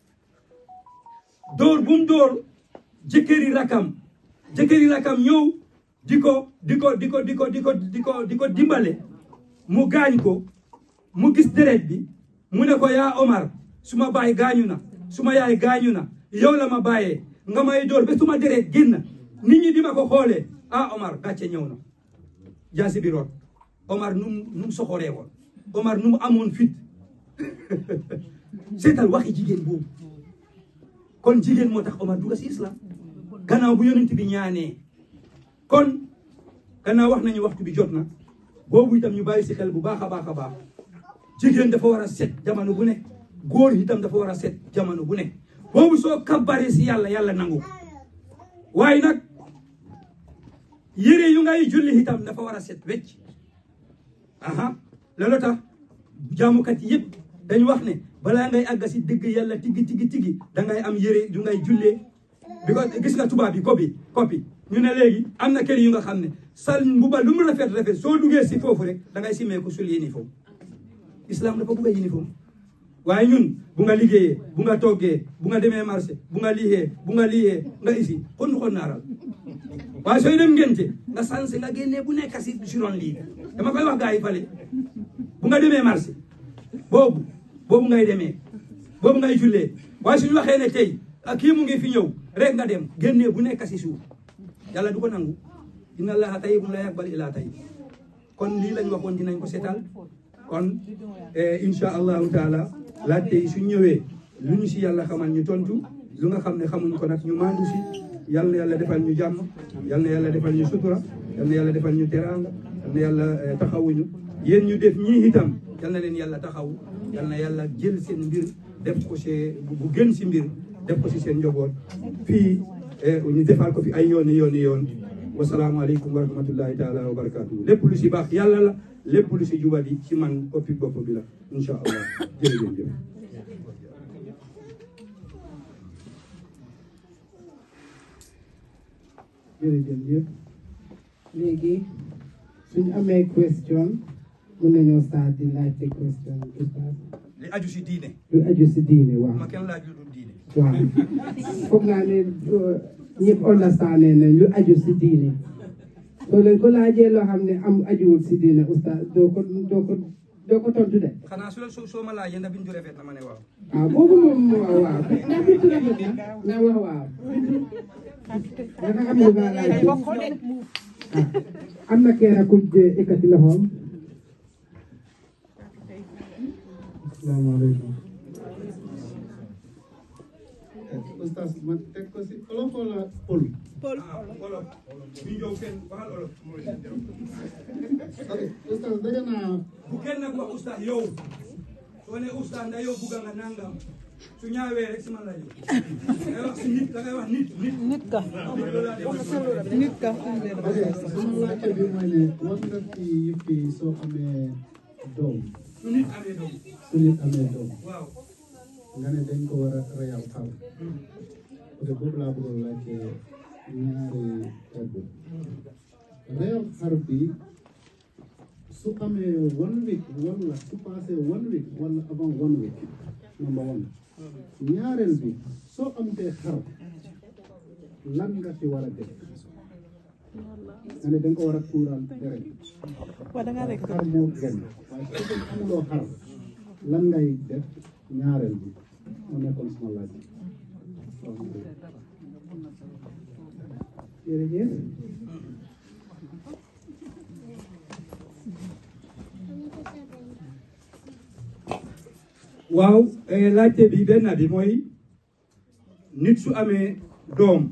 dóor bu mu dóor jëkkëri rakam jëkkëri rakam ñëw di ko di ko di ko di ko di ko di ko di ko dimbale mu gaañ ko mu gis deret bi mu ne ko yaa Omar suma baay gaañu na suma yaay gaañu na yow la ma bàyyee nga may dóor ba suma deret génn nit ñi di ma ko xoolee ah Omar gàcce ñëw na jaasi bi root Omar nu mu nu mu soxoree woon Omar nu mu amoon fit seetal waxi jigéen boobu kon jigéen moo tax Omar dugga si islam gannaaw bu yonent bi ñaanee kon gannaaw wax nañu waxtu bi jot na boobu itam ñu bàyyi si xel bu baax a baax a baax jigéen dafa war a set jamono bu nekk góor itam dafa war a set jamono bu nekk boobu soo kabbaree si yàlla yàlla nangu waaye nag yére yu ngay julli itam dafa war a set wecc aha loolu tax jaamukat yëpp dañu wax ne balaa ngay àgga si dëgg yàlla tigi tigi tigi dangay am yére yu ngay jullee bi ko gis nga tubaab bi kopi kopi ñu ne léegi am na kër yu nga xam ne sal mbuba lu mu rafet rafet soo duggee si foofu rek dangay simee ko sul uniforme islam dafa bugg a uniforme waaye ñun bu nga liggéeyee bu nga toggee bu nga demee marché bu nga liixee bu nga liixee nga isi xon xon naaral waaye sooy dem ngente nga sanse nga génnee bu nekk si suron lii dama koy wax gars yi fale bu nga demee marché boobu boobu ngay demee boobu ngay jullee waaye suñu waxee ne tey kii mu ngi fi ñëw rek nga dem génnee bu nekk si suuf yàlla du ko nangu inna allaha tayyibun la yaqbal illa tayyib kon lii lañ waxoon dinañ ko seetal kon insha allahu taala laajte yi suñ ñëwee lu ñu si yàlla xamal ñu tontu lu nga xam ne xamuñ ko nag ñu maandu si yal na yàlla defal ñu jàmm yal na yàlla defal ñu sutura yal na yàlla defal ñu teraanga yal na yàlla taxawuñu yéen ñu def ñii itam yal na leen yàlla taxawu yal na yàlla jël seen mbir def ko si bu gën si mbir def ko si seen njaboot fii ñu defal ko fi ay yooni yooni yoon wasalaamaaleykum wa rahmatullahi taala wa barakatuhu lépp lu si baax yàlla la lépp lu si jubali ci man oppi bopp bi la incha allah jërëjëf jëf jërëjëf léegi suñ amee question mun nañoo start di laajte question oustaz li aju si diine lu aju si diine waaw ma kenn laaj lu dul diine waaw foog naa ne ñëpp understand ne lu aju si diine soo leen ko laajee loo xam ne am ajuwul si diine oustaz doo ko doo ko doo ko tontu de xanaa su la soo soo ma laajee ndax bintu rafet na ma ne waaw waaw boobu moom waaw waaw ndax bintu rafet na nga wax waaw dafa am lu nga laaj am na kenn ku ekkati loxoom asalaamaaleykum oustaz ma teg ko si olof wala pël ah olof ñu ñëw kenn waxal olof ok oustaz daga naa bu kenn nag wax ustaz yow soo ne ustaz nda yow bugga nga nangam su ñaawee rek si man la ñëw da ngay wax si nit da ngay wax nit nit nit ka nit ka ok sama laajte bi mooy ne wax nga ci yëpp yi soo amee doom su nit amee doom su nit amee doom waaw nga ne dañ ko war a reyal xar ok boobu laa bëggoon laajte ñaari kàddu reyal xar bi su amee one week wala su passé one week wala avant one week number one ñaareel bi soo amtee xar lan nga ci war a def nga ne danga ko war a tuural deret waaw da ngaa rek xar moo gën waaye su fekkee amuloo xar lan ngay def ñaareel bi moo nekkoon sama laaj jërëjëf waaw eh, laajte bi benn bi mooy nit su amee doom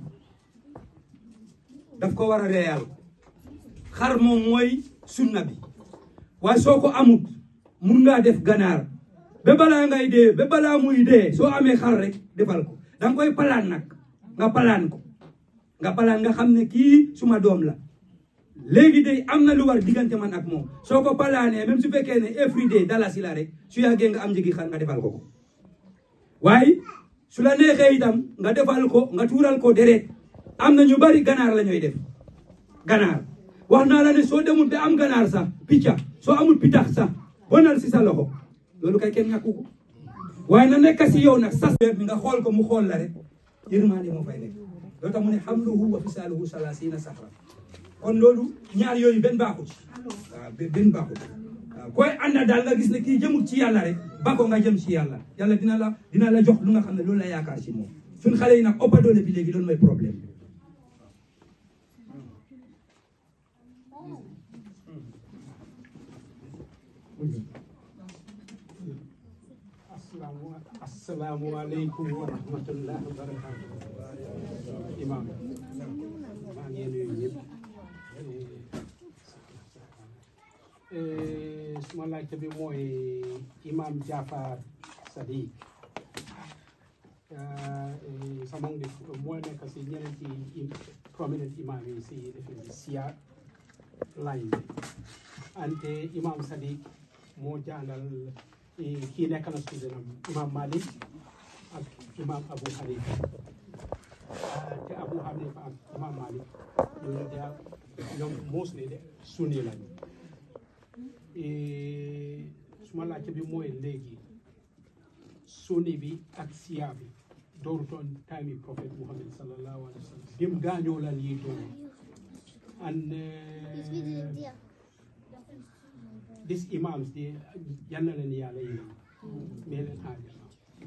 daf ko war a reyal xar moom mooy sunna bi waaye soo ko amut mun ngaa def ganaar ba balaa ngay dee ba balaa muy dee soo amee xar rek defal ko danga koy palaan nag nga palaan ko nga palaan nga xam ne kii suma doom la léegi de am na lu war diggante man ak moom soo ko palaanee même su fekkee ne every day dalasi la rek su yàggee nga am njëgi xar nga defal ko ko waaye su la neexee itam nga defal ko nga tuural ko deret am na ñu bari ganaar la ñuy def ganaar wax naa la ne soo demul ba am ganaar sax picca soo amul pitax sax bonal si sa loxo loolu kay kenn ñàkku ko waaye na nekk si yow nag sas bi nga xool ko mu xool la rek yërmaande moo fay nekk loolu tax mu ne hamluhu wa fisaaluhu salaasiina sahra kon loolu ñaar yooyu benn baaxut waaw benn baaxut waaw koy ànda daal nga gis ne kii jëmul ci yàlla rek ba ko nga jëm ci yàlla yàlla dina la dina la jox lu nga xam ne loolu la yaakaar ci moom suñ xale yi nag ëppa doole bi léegi loolu mooy problème bi Assalamu alaikum wa rahmatullahi wa barakatuh. Imam. maa ngi nuyu ñëpp. Eh, suma laajte bi mooy Imam Jafar Sadiq. Ah, eh, sama ngi mooy nekk si ñeneenti im- prominent imam yi si defe siya line bi. ante Imam Sadiq moo jàngal eh, kii nekk na student am Imam Malik ak Imam Abu Hanifa ah, te Abu Hanifa ak Imam Malik ñooñu de ñoom mostly de sunni lañu Eh, suma laajte bi mooy léegi sunni bi ak siya bi doorutoon time yi prophète Muhammad sallallahu alayhi wa sallam dim gaañoo lan yi doon and eh, these imams de yal na leen yàlla yi mee leen aajana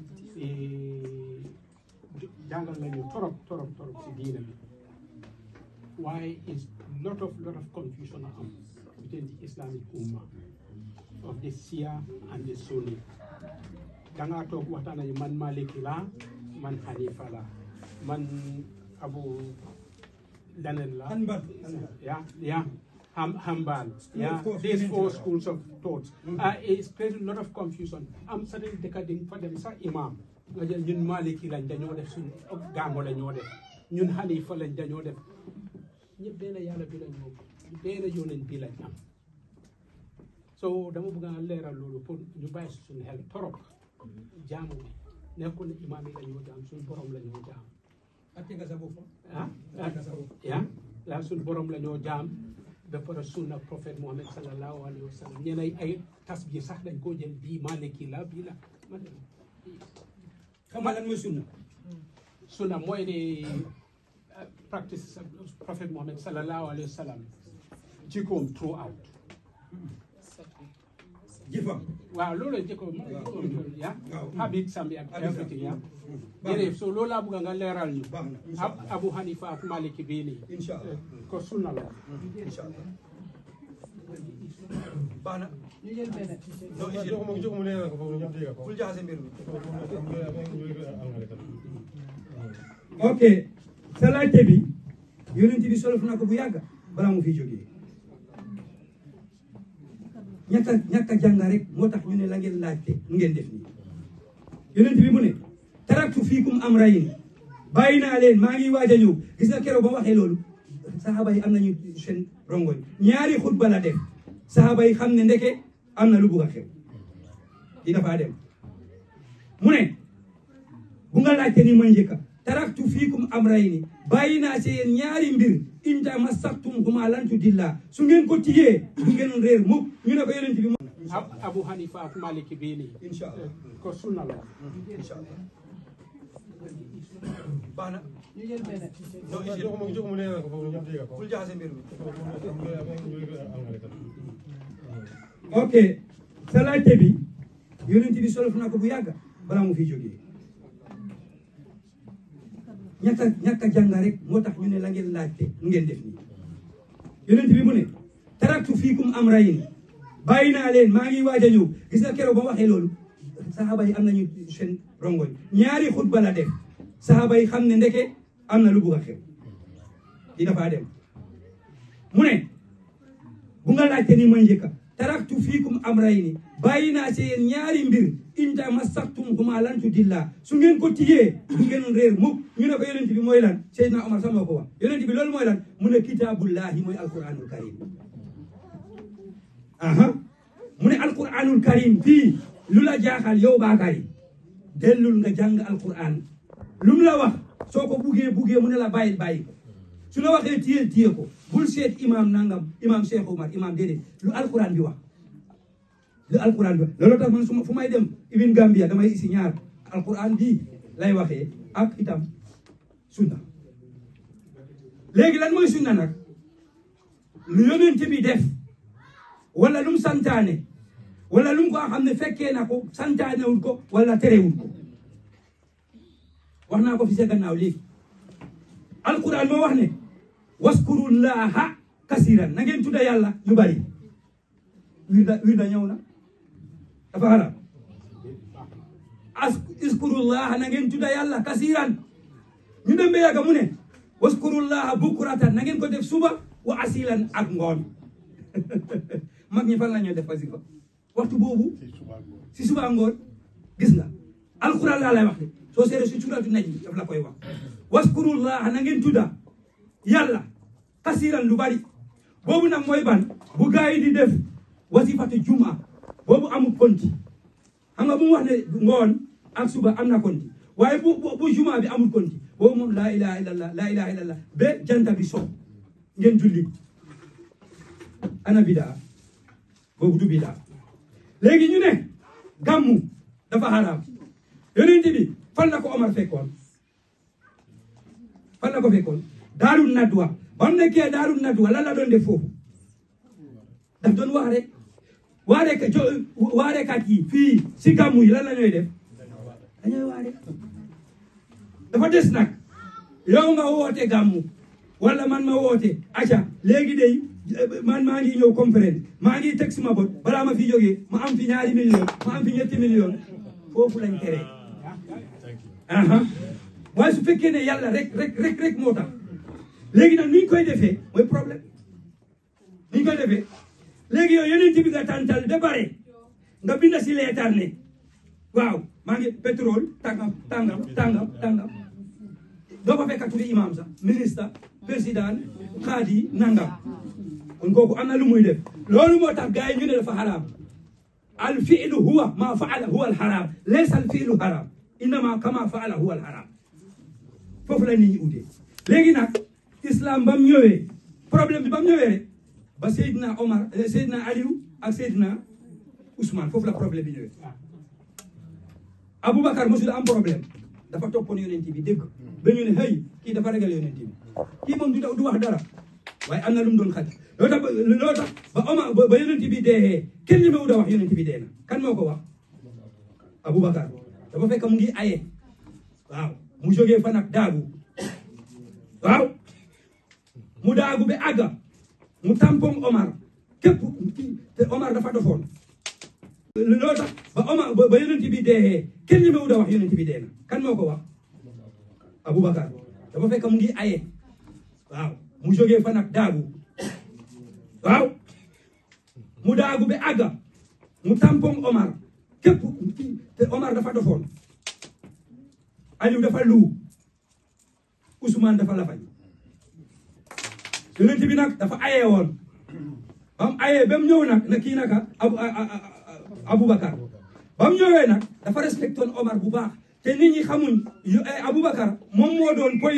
jàngal nañu torop torop torop si diina bi waaye is lot of lot of confusion a am within the islamic umma of the Shia and the Sunni dangaa toog waxtaan nañu man Maliki la man Hanifa la man Abu leneen la Hanbal. yeah yeah Ham, Hambal yeah four these four schools. schools of thought uh, it's created a lot of confusion am certain dëkka di fa dem sax imam nga jël ñun Maliki lañ dañoo def suñ gàmmo la ñoo def ñun Hanifa lañ dañoo def ñëpp benn yàlla bi lañ moom benn yonent bi lañ am so dama bëgg a leeral loolu pour ñu bàyyi si suñu xel torop jaamu bi nekkul ne imaam yi la ñoo jaam suñu borom la ñoo jaam atte nga sa bopp ah ah yaa suñu borom la ñoo jaam ba pare sunna prophète Muhammad sallallahu alayhi wa sallam ñeneen ay tas bi sax dañ koo jël bii Maliki la bii la ma ne xam nga lan mooy sunna sunna mooy ne uh, practice prophète Muhammad sallallahu alayhi wa sallam jikkoom throughout jëfam waaw loolu la jikkoom ya waaw. habit sambi ak Habit everything ya baax na. jërëjëf so loolu laa bëgg nga leeral ñu baax na incha Ab- allah Abu Hanifa ak Maliki bii nii incha allah ko sunna la incha allah baax na ñu jël benn non isil bul jaxase mbir mi ok sa laajte bi yonent bi solof na ko bu yàgg balaa mu fi jógee ñàkk a ñàkk a jàng rek moo tax ñu ne la ngeen laajte nu ngeen def nii yonent bi mu ne taraktu fiikum amrayn bàyyi naa leen maa ngi waaj a ñëw gis nga keroog ba waxee loolu saxaaba yi am nañu seen rongoñ ñaari xutba la def saxaaba yi xam ne ndeke am na lu bugg a xew di dafaa dem mu ne bu nga laajte ni mooy njëkka taraktu fiikum amrayni bàyyi naa si yéen ñaari mbir in tamassaktum huma lan tudilla su ngeen ko tiyee du ngeen réer mukk ñu ne ko yonent bi mu Ab- Abu Hanifa ak Maliki bii nii incha allah ko sunna la incha allah baax na ñu jël benn non isil bul jaxase mbir mi ok sa laajte bi yonent bi solof na ko bu yàgg balaa mu fi jógee ñàkk a ñàkk a jàng rek moo tax ñu ne la ngeen laajte nu ngeen def nii yonent bi mu ne taraktu fiikum amrayn bàyyi naa leen maa ngi waaj a ñëw gis nga keroog ba waxee loolu saxaaba yi am nañu seen rongoñ ñaari xutba la def saxaaba yi xam ne ndeke am na lu bugg a xew di dafa dem mu ne bu nga laajte ni mooy njëkka taraktu fiikum amrayni bàyyi naa ci yéen ñaari mbir in tamassaktum huma lan tudilla su ngeen ko tiyee du ngeen réer mukk ñu ne ko yonent bi mooy lan Seydina Omar sax moo ko wax yonent bi loolu mooy lan mu ne kitaabullahi mooy alquranul karim aha mu ne alquranul karim fii lu la jaaxal yow Bakary dellul nga jàng alquran lu mu la wax soo ko buggee buggee mu ne la bàyyil bàyyi ko su la waxee téyel téye ko bul seet imam nangam imam Cheikh Omar imam déedéet lu alquran bi wax lu alquran bi wax loolu tax man su ma fu may dem ibin Gambia damay isi ñaar alquran bii lay waxee ak itam sunna léegi lan mooy sunna nag lu yonent bi def wala lu mu santaane wala lu mu ko xam ne fekkee na ko santaanewul ko wala terewul ko wax naa ko fi sa gannaaw léegi alquran moo wax ne waskurullaha kasiran na ngeen tudda yàlla yu bari wirda wirda ñëw na dafa xalaat as iskurullaha na ngeen tudda yàlla kasiran ñu dem ba yàgga mu ne waskurullaha bukuratan na ngeen ko def suba wa asilan ak ngoon mag ñi fan la ñuy def wasifa waxtu boobu si suba ngoon gis nga alquran laa lay wax de soo seere si suratu naj mi daf la koy wax waskurullaha na ngeen tudda yàlla kasiran lu bari boobu nag mooy ban bu gaa yi di def wasifatu juma boobu amul konti xam nga bu mu wax ne ngoon ak suba am na konti waaye bu bu juma bi amul konti boobu moom laa ilaha illallah laa ilaha illallah ba janta bi so ngeen julli ana bidaa boobu du bidaa léegi ñu ne gàmmu dafa xaraam yonent bi fan la ko Omar fekkoon fan la ko fekkoon daarul nadwa ba mu nekkee daarul nadwa lan la doon def foofu daf doon wax rek waare ka jo waarekat yi fii si gàmmu yi lan la ñooy def dañooy waare dafa des nag yow nga woote gàmmu wala man ma woote aca léegi day man maa ngi ñëw conférence maa ngi teg suma bot balaa ma fi jógee ma am fi ñaari million ma am fi ñetti million foofu lañ tere aha waaye su fekkee ne yàlla rek rek rek rek moo tax léegi nag ni ñu koy defee mooy problème ni ñu koy defee léegi yow yeneen bi nga tàntal ba bare nga binda si leetar ne waaw maa ngi pétrole tàngam tàngam tàngam tàngam doo ko fekk turi imam sax ministre président xaadi nangam kon kooku am na lu muy def loolu moo tax gars yi ñu ne dafa xaraam al fiilu huwa ma faala huwa al xaraam laysa al fiilu xaraam innama kama faala huwa al xaraam foofu la nit ñi utee léegi nag islam ba mu ñëwee problème bi ba mu ñëwee rek ba Seydina Omar Seydina Aliou ak Seydina Ousmane foofu la problème bi ñëwee Aboubacar mosul am problème dafa toppoon yonent bi dégg ba ñu ne hey kii dafa ragal yonent bi kii moom du du wax dara waaye am na lu mu doon xaj loolu tax ba loolu tax ba Omar ba yonent bi dee kenn li ma wut a wax yonent bi dee na kan moo ko wax Aboubacar dafa fekk mu ngi aye waaw mu jógee fa nag daagu waaw mu daagu ba àgga mu tampon Omar képp te Omar dafa dofoon loolu tax ba Omar ba yonent bi dee kenn li ma wut a wax yonent bi dee na kan moo ko wax Aboubacar dafa fekk mu ngi aye waaw mu jógee fa nag daagu waaw mu daagu ba àgga mu tampon Omar képp te Omar dafa dofoon Aliou dafa lu Ousmane dafa lafañ yonent bi nag dafa aye woon ba mu ayee ba mu ñëw nag na kii naka abu Aboubacar ba mu ñëwee nag dafa respecté woon Omar bu baax te nit ñi xamuñ Aboubacar moom moo doon poy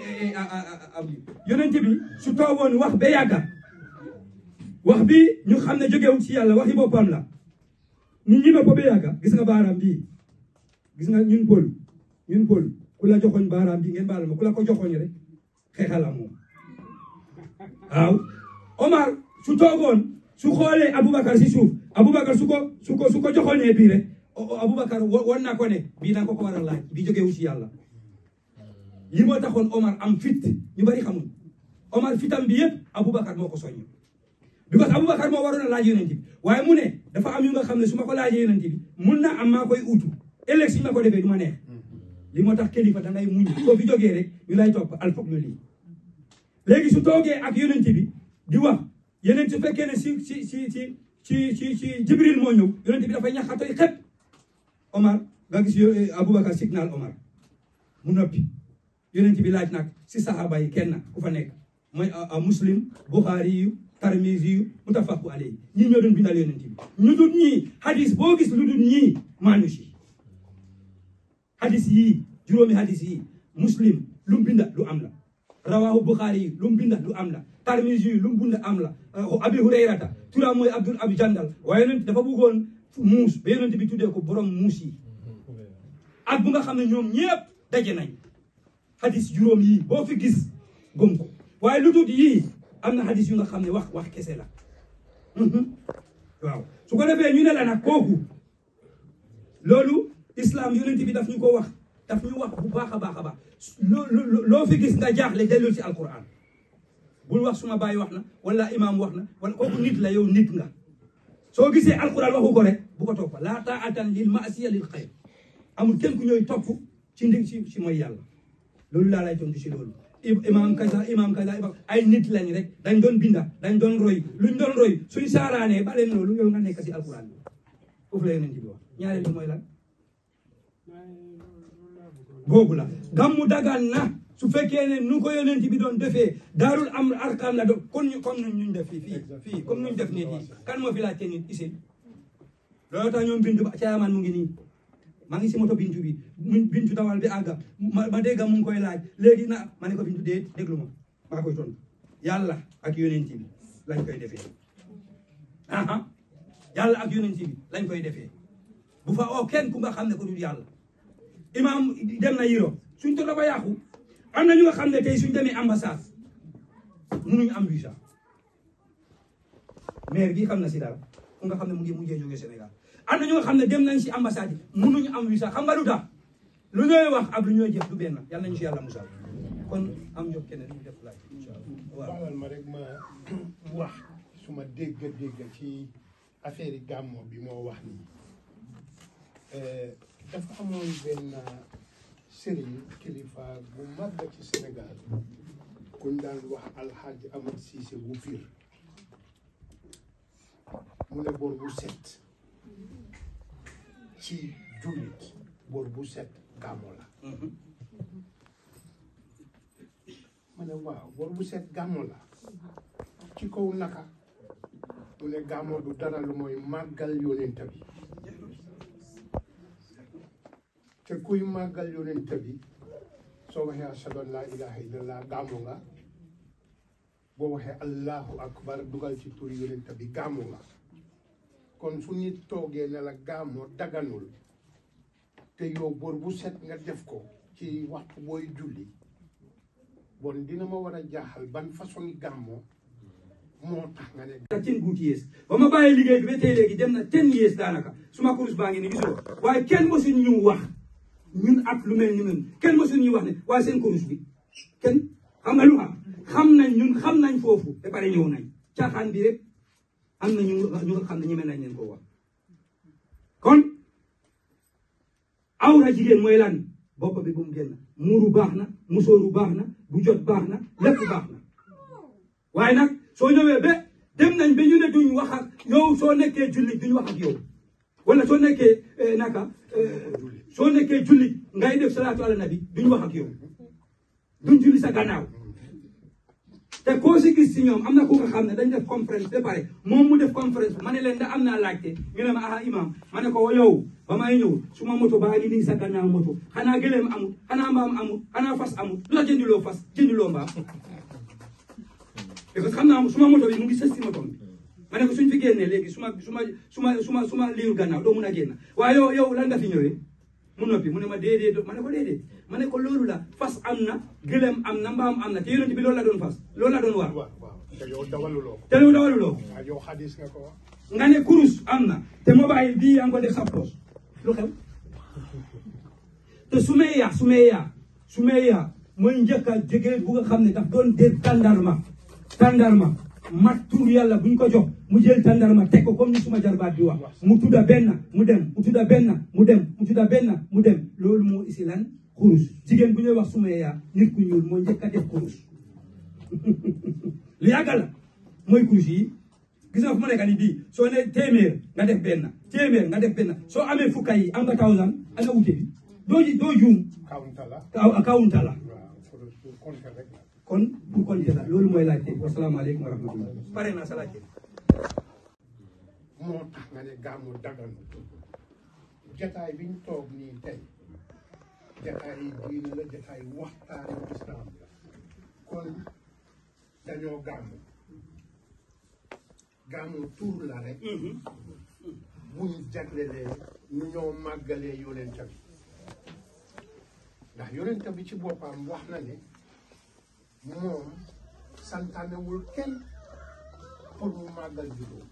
yonent bi su toogoon wax ba yàgga wax bi ñu xam ne jógewul ci yàlla waxi boppam la nit ñi ne ko ba yàgga gis nga baaraam bii gis nga ñun pël ñun pël ku la joxoñ baaraam bi ngeen baal ma ku la ko joxoñ rek xeexal ak moom waaw Omar su toogoon su xoolee Aboubacar si suuf Aboubacar su ko su ko su ko joxoñee bii rek Aboubacar won na ko ne bii na ko ko war a laaj bi jógee wu si yàlla li moo taxoon Omar am fit ñu bari xamul Omar fitam bi yëpp Aboubacar moo ko soññ because Aboubacar moo waroon a laaj yonent bi waaye mu ne dafa am yu nga xam ne su ma ko laajee yonent bi mun na am maa koy utu ëllëg si ma ko defee du ma neex li moo tax kilifa da ngay muñ soo fi jógee rek ñu lay topp al foog lii léegi su toogee ak yonent bi di wax yeneen su fekkee ne si si si si si si si Jibril moo ñëw yonent bi dafay ñaxatoy xet Omar nga gis Aboubacar signal Omar mu noppi yonent bi laaj nag si saxaaba yi kenn ku fa nekk mooy muslim buxaari yu tarmisi yu mutafaqu alayhi ñii ñoo doon bindal yonent bi ñu dul ñii hadis boo gis lu dul ñii maanu si hadis yii juróomi hadis yii muslim lu mu binda lu am la rawahu buxaari yi lu mu binda lu am la tarmisi yu lu mu binda am la abi hurayrata turam mooy abdul abi jandal waaye yonent dafa bëggoon muus ba yonent bi tuddee ko borom muus yi ak bu nga xam ne ñoom ñëpp daje nañ hadis juróom yii boo fi gis gëm ko waaye lu dul yii am na hadis yu nga xam ne wax wax kese la waaw su ko defee ñu ne la nag kooku loolu islam yonent bi daf ñu ko wax daf ñu wax bu baax a baax a baax loo loo fi gis nga jaaxle dellul ci alquran bul wax suma baay wax na wala imam wax na wala kooku nit la yow nit nga soo gisee alquran waxu ko rek bu ko topp laa taatan lil maasiya lil xayr amul kenn ku ñooy topp ci ndi ci ci mooy yàlla loolu laa lay tontu si loolu imam kaza imam kaza imam ay nit lañ rek dañ doon binda dañ doon roy luñ doon roy suñ saaraanee ba leen loolu yow nga nekk si alquran bi foofu la yonent bi wax ñaareel bi mooy lan boobu la gàmmu dagaan na su fekkee ne nu ko yonent bi doon defee daarul am arkaam la doon kon ñu comme nuñ ñu def fii fii fii comme nuñ def nit yi kan moo fi laajte nit isin loolu tax ñoom bintu ba caayamaan mu ngi nii maa ngi si moto bintu bi mu bintu dawal bi àgga ma ma dégg mu ngi koy laaj léegi na ma ne ko bintu déet déglu ma maa koy tontu yàlla ak yonent bi lañ koy defee aha yàlla ak yonent bi lañ koy defee bu fa oo kenn ku nga xam ne ko dul yàlla imam dem na Europe suñ to dafa yàqu am na ñu nga xam ne tey suñ demee ambassade munuñu am visa maire bi xam na si dara ku nga xam ne mu ngi mujjee jógee Sénégal am na ñu nga xam ne dem nañ si ambassade yi munuñu am visa xam nga lu tax lu ñooy wax ak lu ñooy jëf du benn yàlla nañu si yàlla musal kon am jox keneen ñu def laaj incha allah waaw baalal ma rek ma wax su ma dégg dégg ci affaire yi gàmmo bi moo wax nii dafa amoon benn sëriñ kilifa bu mag ci Sénégal kuñ daan wax alxaaji Amad Siise bu fiir mu ne bor bu set ci jullit bor bu set gàmmo la ma ne waaw bor bu set gàmmo la ci kaw naka mu ne gàmmo du dara lu mooy màggal yonent bi te kuy màggal yonent bi soo waxee ashhadu an laa ilaaha illallah gàmmu nga boo waxee allahu akbar dugal ci turi yonent bi gàmmu nga kon su nit toogee ne la gàmmoo daganul te yow bor bu set nga def ko ci waxtu booy julli bon dina ma war a jaaxal ban façon gàmmoo moo tax nga ne ten good years ba ma bàyyi liggéey bi ba tey léegi dem na ten years daanaka suma kurus baa ngi ni gisoo waaye kenn mosuñ ñu wax ñun ak lu mel ni ñun kenn mosuñ ñu wax ne waaye seen kurus bi kenn xam nga lu xam xam nañ ñun xam nañ foofu ba pare ñëw nañ caaxaan bi rek am na ñu ñu nga xam ne ñeme nañ leen ko wax kon awra jigéen mooy lan bopp bi bu mu génn muuru baax na musóoru baax na bu jot baax na lépp baax na waaye nag soo ñëwee ba dem nañ ba ñu ne duñ wax ak yow soo nekkee jullit duñ wax ak yow wala soo nekkee naka soo nekkee jullit ngay def salaatu ala nabi duñ wax ak yow duñ julli sa gannaaw te koo si gis si ñoom am na ku nga xam ne dañ def conférence ba pare moom mu def conférence ma ne leen da am naa laajte ñu ne ma aha imam ma ne ko yow ba may ñëw su ma moto baa ngi nii sa gannaaw moto xanaa gëléem amul xanaa mbaam amul xanaa fas amul lu la jëndiloo fas jëndiloo mbaam parce que xam naa suma moto bi mu ngi sës si moto bi ma ne ko suñ fi génnee léegi suma suma suma suma suma liiru gannaaw doo mun a génn waaye yow yow lan nga fi ñëwee mu noppi mu ne ma déedéet ma ne ko déedéet ma ne ko loolu la fas am na gëlëm am na mbaam am na te yonent bi loolu la doon fas loolu la doon war waaw waaw te yow dawaluloo ko te lu dawaluloo ko waaw yow xadis nga ko wax nga ne kurus am na te mobile bii yaa ngi ko def sa poche lu xew te sumeya sumeya sumeya mooy njëkk a jege bu nga xam ne daf doon dégg tàndarma tàndarma mat tur yàlla buñ ko jox mu jël tàndarma teg ko comme ni suma jarbaat bi wax mu tudda benn mu dem mu tudda benn mu dem mu tudda benn mu dem loolu moo isi lan kurus jigéen bu ñuy wax sumeya nit ku ñuul moo njëkk a def kurus lu yàgga la mooy kurus yi gis nga fu ma nekk nii bii soo ne téeméer nga def benn téeméer nga def benn soo amee fukka yi am nga thousand ana wute bi doo ji doo juum kawunta la kaw kawunta la waaw pour pour compter rek la kon pour compter la loolu mooy laajte wasalaamaaleykum wa rahmatullah pare naa sa laajte moo tax nga ne gàmmu dagan jataay bi ñu toog nii tey jataay yi diine la jataay waxtaani islam la kon dañoo gàmmu gàmmu tuur la rek bu ñu jaglelee nu ñoo màggalee yonent bi ndax yonent bi ci boppam wax na ne moom santaanewul kenn pour mu màggal juróom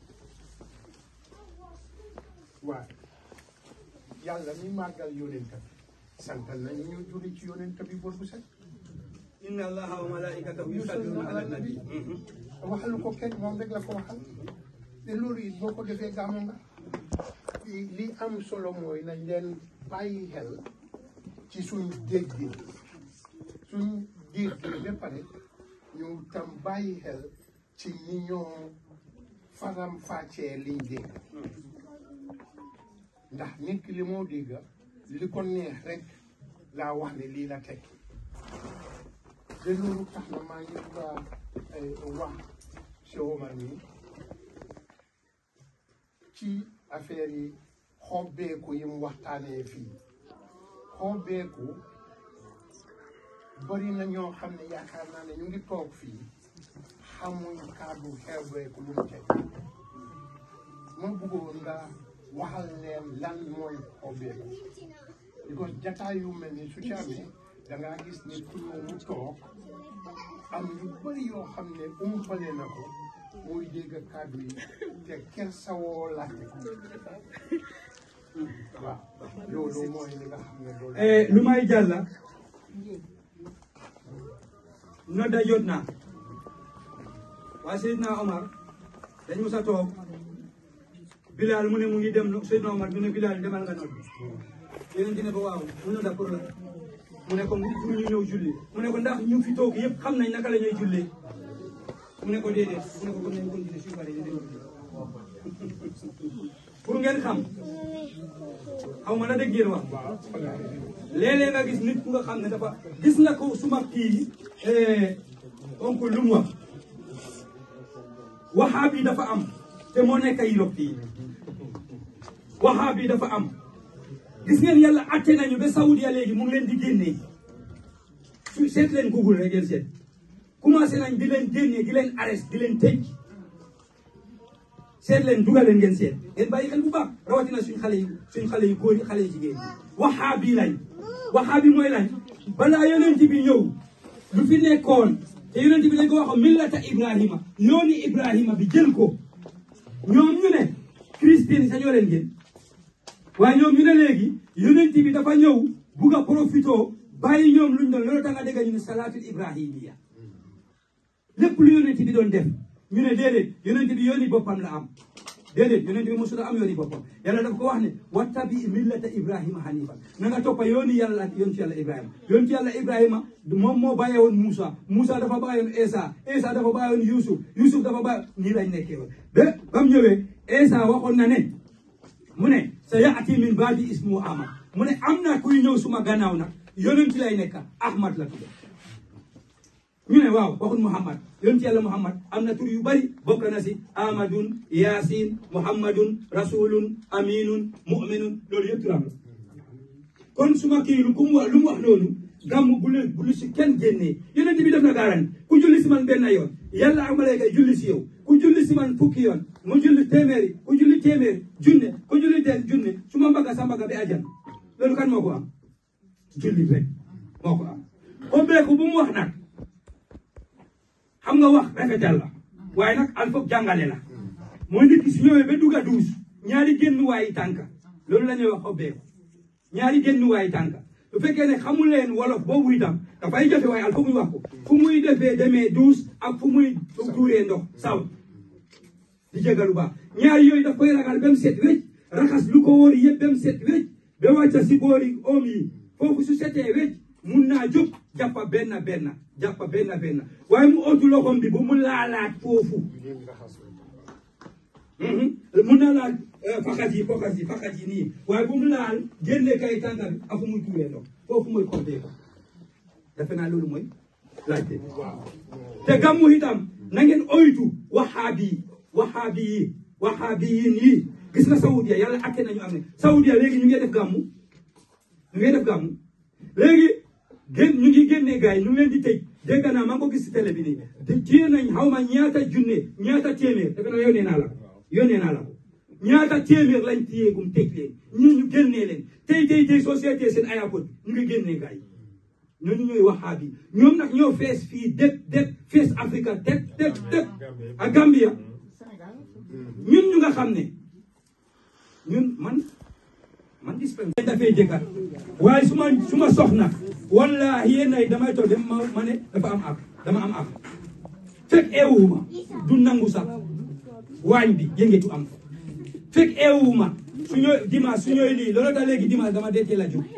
waaye yàlla mi màggal yonent bi santal nañu ñu julli ci yonent bi bor bu set inna allaha wa malaikatahu yusalluna ala nabi waxalu ko kenn moom rek la ko waxal te loolu it boo ko defee gàmmu nga li li am solo mooy nañ leen bàyyi xel ci suñ dégg suñ dégg ba pare ñu tam bàyyi xel ci ñi ñoo faram fàccee liñ dégg ndax nit ki li moo dégg li ko neex rek laa wax ne lii la tekki de loolu tax na maa ngi bugg a wax Cheikh Omar mi ci affaire yi xobbeeku yi mu waxtaanee fii xobbeeku bari na ñoo xam ne yaakaar naa ne ñu ngi toog fii xamuñ kàddu xeebeeku lu mu teg ma bëggoon nga waxal leen lan mooy xobbeeku because jataay yu mel ni su ci amee dangaa gis nit ku ñëw mu toog am yu bari yoo xam ne umpale na ko muy dégg kàddu yi te kersawoo laajte ko waaw loolu mooy li nga xam ne loolu lu may jàlla nodda jot naa waa Seydina Omar dañ mos a toog Bilal mu ne mu ngi dem Seydina Omar mu ne Bilal demal nga nodd yeneen ci ne ko waaw mu nodda pour la mu ne ko pour ñu ñëw julli mu ne ko ndax ñu fi toog yëpp xam nañ naka la ñuy jullee mu ne ko déedéet mu ne ko kon nañ continuer suñu paree ñu dem pour ngeen xam xaw ma la dégg ngeen wax léeg-léeg nga gis nit ku nga xam ne dafa gis na ko suma kii donc lu mu wax waxaab yi dafa am te moo nekk Europe fii waxaab yi dafa am gis ngeen yàlla atte nañu ba Saudia léegi mu ngi leen di génnee su seet leen Google rek ngeen seet commencé nañ di leen génnee di leen arrest di leen tëj seet leen dugal leen ngeen seet ngeen bàyyi xel bu baax rawatina suñ xale yi suñ xale yu góor yi xale yu jigéen yi waxaab yi lañ waxaab yi mooy lañ balaa yonent bi ñëw lu fi nekkoon te yonent bi dañ ko waxoon millata Ibrahima yooni Ibrahima bi jël ko ñoom ñu ne Christine sañoo leen gën waaye ñoom ñu ne léegi yonent bi dafa ñëw bugg a profito bàyyi ñoom luñ doon loolu tax nga dégg ñu ne salaatul ibrahimiya lépp lu yonent bi doon def ñu ne déedéet yonent bi yooni boppam la am déedéet yonent bi mosul am yooni boppam yàlla daf ko wax ne wattabi millata ibrahima hanifa na nga toppa yooni yàlla ak yoon ci yàlla ibrahima yoon ci yàlla ibrahima moom moo bàyyee woon Moussa Moussa dafa bàyyi woon Esa Esa dafa bàyyi woon Youssouf Youssouf dafa bàyyi nii lañ nekkee woon ba ba mu ñëwee Esa waxoon na ne mu ne sa yaati min baadi ismu ahmad mu ne am na kuy ñëw suma gannaaw nag yonent lay nekk ahmad la tudd ñu ne waaw waxul muhammad yonent yàlla muhammad am na tur yu bari bokk na si ahmadun yasin muhammadun rasulun aminun muminun loolu yëpp turam la kon suma kii lu ku mu wax lu mu wax loolu gàmm bu lu bu lu si kenn génnee yonent bi def na gaaran ku julli si man benn yoon yàlla ak malayka julli si yow ku julli si man fukki yoon mu julli téeméeri ku julli téeméeri junne ku julli ten junne su ma mbaga sa mbaga bi ajan loolu kan moo ko am jullit rek moo ko am ubbeeku bu mu wax nag xam nga wax rafetal la waaye nag al foog jàngale la mooy nit ki su ñëwee ba dugg a duus ñaari génn waayi tànka loolu la ñuy wax ubbeeku ñaari génn waayi tànka bu fekkee ne xamul leen wolof boobu itam dafay jafe waaye al foog ñu wax ko fu muy defee demee duus ak fu muy tuuree ndox saw di jégalu baax ñaari yooyu daf koy ragal ba mu set wécc raxas lu ko wóor yëpp ba mu set wécc ba wàcca si boori oom yi foofu su setee wécc mun naa jóg jàppa benn benn jàppa benn benn waaye mu otu loxom bi bu mu laalaat foofu mun na laal faxat yi foxat yi faxat yi nii waaye bu mu laal génne kay tànka bi afu muy tuuree ndox foofu mooy compté ko defe naa loolu mooy laajte te gàmmu itam na ngeen oytu waxaabi yi waxaabi yi waxaabi yi nii gis nga Saudia yàlla atte nañu am ne Saudia léegi ñu ngi def gàmmu ñu ngi def gàmmu léegi gén ñu ngi génnee gars yi ñu ngi leen di tëj dégg naa maa ngi ko gis si télé bi nii te téye nañ xaw ma ñaata junne ñaata téeméer defe naa yónnee naa la ko yónnee naa la ko ñaata téeméer lañ téyeegum tëj leen ñii ñu génnee leen tey tey tey société seen airport ñu ngi génnee gars yi ñooñu ñooy waxaabi ñoom nag ñoo fees fii dëkk dëkk fees Afrique dëkk dëkk dëkk ak Gambia ñun ñu nga xam ne ñun man man dispense dafay jëkkat waaye su ma su ma soxna wallahi yéen ay damay toog dem ma ma ne dafa am ak dama am ak fekk eewuma du nangu sax waañ bi yëngetu am fekk eewuma su ñooy dimanche su ñooy lii loolu tax léegi dimanche dama deetee la jóg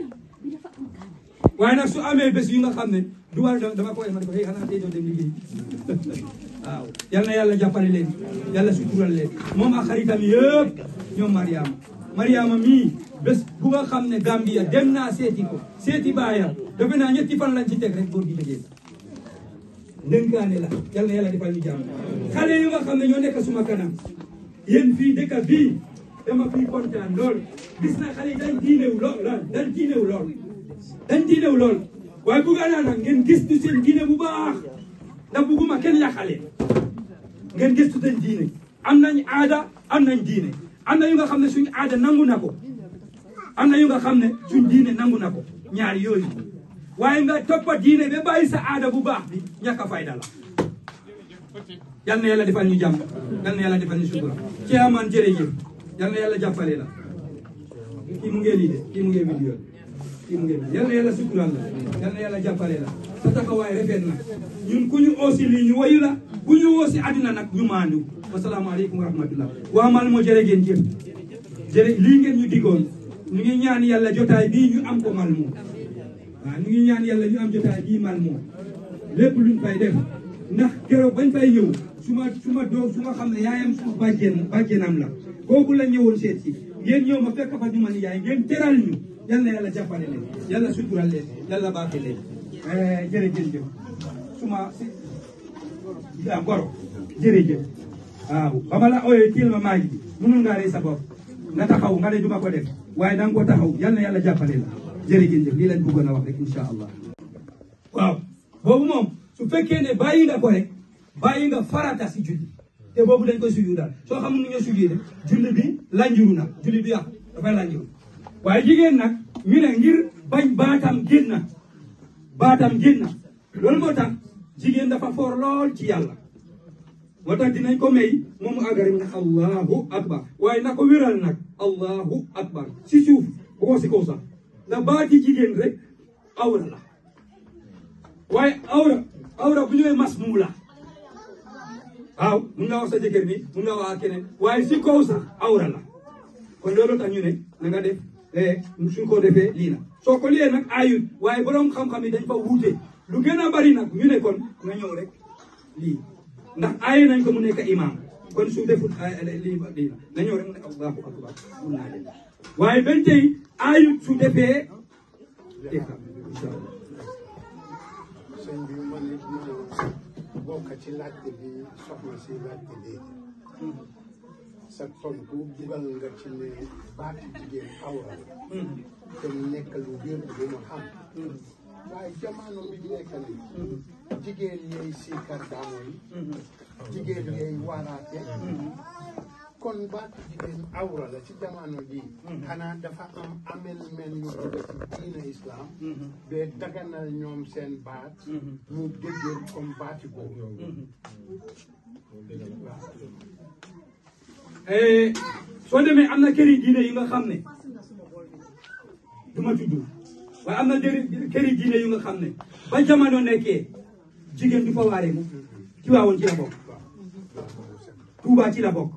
waaye nag su amee bés yu nga xam ne du war dama koy ma ne ko xëy xanaa tey doo dem liggéey waaw yal na yàlla jàppale leen yàlla sutural leen moom ak xaritam yëpp ñoom Mariama Mariama mii bés bu nga xam ne Gambia dem naa seeti ko seeti baayam defe naa ñetti fan lañ ci teg rek góor gi liggéey ndënkaane la yal na yàlla defal ñu jàmm xale yu nga xam ne ñoo nekk suma kanam yéen fii dëkk bii dama fii kontaan lool gis na xale yi dañ diinew lool dañ diinew lool dañ diinew lool waaye bugga naa nag ngeen gëstu seen diine bu baax ndax bugguma kenn yàqale ngeen gëstu seen diine am nañ aada am nañ diine am na yu nga xam ne suñ aada nangu na ko am na yu nga xam ne suñ diine nangu na ko ñaari yooyu waaye nga toppa diine ba bàyyi sa aada bu baax bi ñàkk a fayda la yal na yàlla defal ñu jàmm yal na yàlla defal ñu sutura ci amaan jërëjëf yal na yàlla jàppale la kii mu ngee lii de kii mu ngee vidéo kii mu ngee yal na yàlla sutural la yal na yàlla jàppale la sa taxawaay rafet na ñun ku ñu oosi lii ñu wayu la ku ñu woosi àddina nag ñu maandu wasalaamaaleykum wa rahmatullah waa mal moo jërë ngeen jëf jërë lii ngeen ñu digoon ñu ngi ñaan yàlla jotaay bii ñu am ko mal moo waaw ñu ngi ñaan yàlla ñu am jotaay bii mal moo lépp luñ fay def ndax keroog bañ fay ñëw su ma su ma doom su ma xam ne yaayam su bàjjen bàjjenam la kooku la ñëwoon seet si ngeen ñëw ma fekk fa ñu ma ni yaay ngeen teral ñu yal na yàlla jàppale leen yàlla sutural leen yàlla baaxe leen jërëjëf suma si ah goro jërëjëf waaw ba ma la ooyee tiil ma maa ngi mënul ngaa rey sa bopp nga taxaw nga ne duma ko def waaye da nga ko taxaw yal na yàlla jàppale la jërëjëf lii lañ bëggoon a wax rek incha allah waaw boobu moom su fekkee ne bàyyi nga ko rek bàyyi nga farata si julli te boobu dañ koy suyu daal soo xamul nu ñoo suyu de julli bi lanjuru na julli bi yàqu dafay lanjuru waaye jigéen nag ñu ne ngir bañ baatam génn baatam génn loolu moo tax jigéen dafa foor lool ci yàlla moo tax dinañ ko may moom mu àggari ne allahu akbar waaye na ko wéral nag allahu akbar si suuf bu ko si kaw sax ndax baati jigéen rek awra la waaye awra awra bu ñu nee mas muu la waaw mun nga wax sa jëkkër ni mun nga wax ak keneen waaye si kaw sax awra la kon loolu tax ñu ne na nga def suñ ko defee lii na soo ko liyee nag ayut waaye borom xam-xam yi dañ fa wuute lu gën a bari nag ñu ne kon nga ñëw rek lii ndax aaye nañ ko mu nekk imam kon su deful lii lii na ñëw rek mu ne allahu akbar mun naa dem waaye benn tey aayut su defee ikam incha allah sëñ bi man it ma bokk ci laajte bi soxna si laajte léegi sa tontu dugal nga ci ne baati jigéen awra la te mu nekk lu wér bu ma xam waaye jamono bi nekk ni jigéen yeey siikar daamo yi jigéen yeey waaraate kon baatu jigéen awra la ci jamono ji xanaa dafa am amel men ñu dugg ci diina islam ba daganal ñoom seen baat ñu déggee comme baati boobu Eh, soo demee am na këri diine yi nga xam ne du ma tudd waaye am na dëri këri diine yu nga xam ne ba jamono nekkee jigéen du fa waaree mu ci waawoon ci la bokk Tuubaa ci la bokk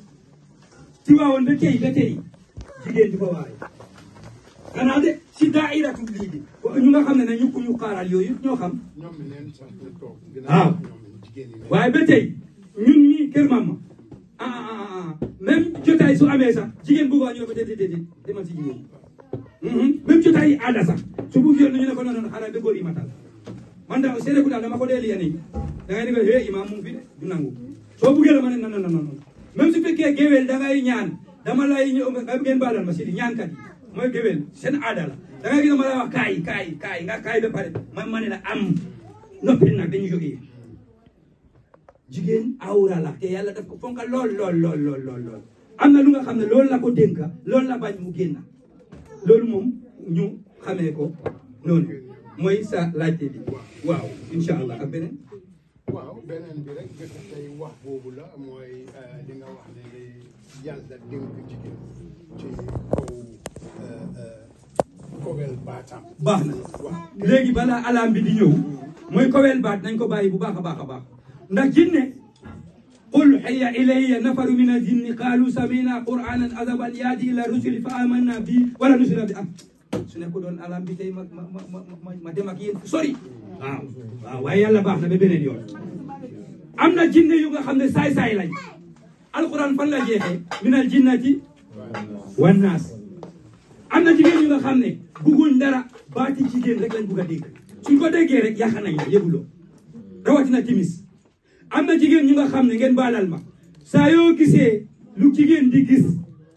ci waawoon ba tey ba tey jigéen du fa waaree xanaa de si daairatu lii bi ñu nga xam ne ne ñu ko ñu xaaral yooyu ñoo xam ñoom mi neen sax ñu toog waaw ñoom jigéen ñi waaye ba tey ñun ñii kër mama ah ah ah ah même jotaay su amee sax jigéen bu ko ñu ne ko déedéet déedéet demal si jigéen ñi. même jotaay yi aada sax su bu ñu ne ko non non xanaa ba góor yi matal man daal seede ku daal dama ko dee liyane yi da ngay ne ko hé imaam mu ngi fi de du nangu soo buggee la ma ne non non non non même su fekkee géwél da ngay ñaan dama lay ñëw nga ngeen baalal ma si ñaankat yi mooy géwél seen aada la da ngay gis ma lay wax kaay kaay kaay nga kaay ba pare man ma ne la am noppi nag dañu jógee. jigéen awra la te yàlla daf ko fonka lool lool lool lool lool lool am na lu nga xam ne loolu la ko dénka loolu la bañ mu génn loolu moom ñu xamee ko noonu mooy sa laajte bi waaw incha allah ak beneen waaw beneen bi rek gëstu tey wax boobu la mooy li nga wax ne li yàlla dénk jigéen ci kaw kowel baatam baax na léegi balaa alam bi di ñëw mooy kowel baat nañ ko bàyyi bu baax a baax a baax ndax jinne qul hayya ilayya nafaru min aljinni qalu samina qur'anan azaban yaadi ila rusuli fa amanna bi wala nusira bi am su nekk doon alam bi tey ma ma ma ma ma dem ak yéen fu sori waaw waaw waaye yàlla baax na ba beneen yoon am na jinne yu nga xam ne saay-saay lañ alquran fan la jeexee min al jinnati wan naas am na jigéen yu nga xam ne bugguñ dara baati jigéen rek lañ bugg a dégg suñ ko déggee rek yàq nañ la yëguloo rawatina timis am na jigéen ñu nga xam ne ngeen baalal ma saa yoo gisee lu jigéen di gis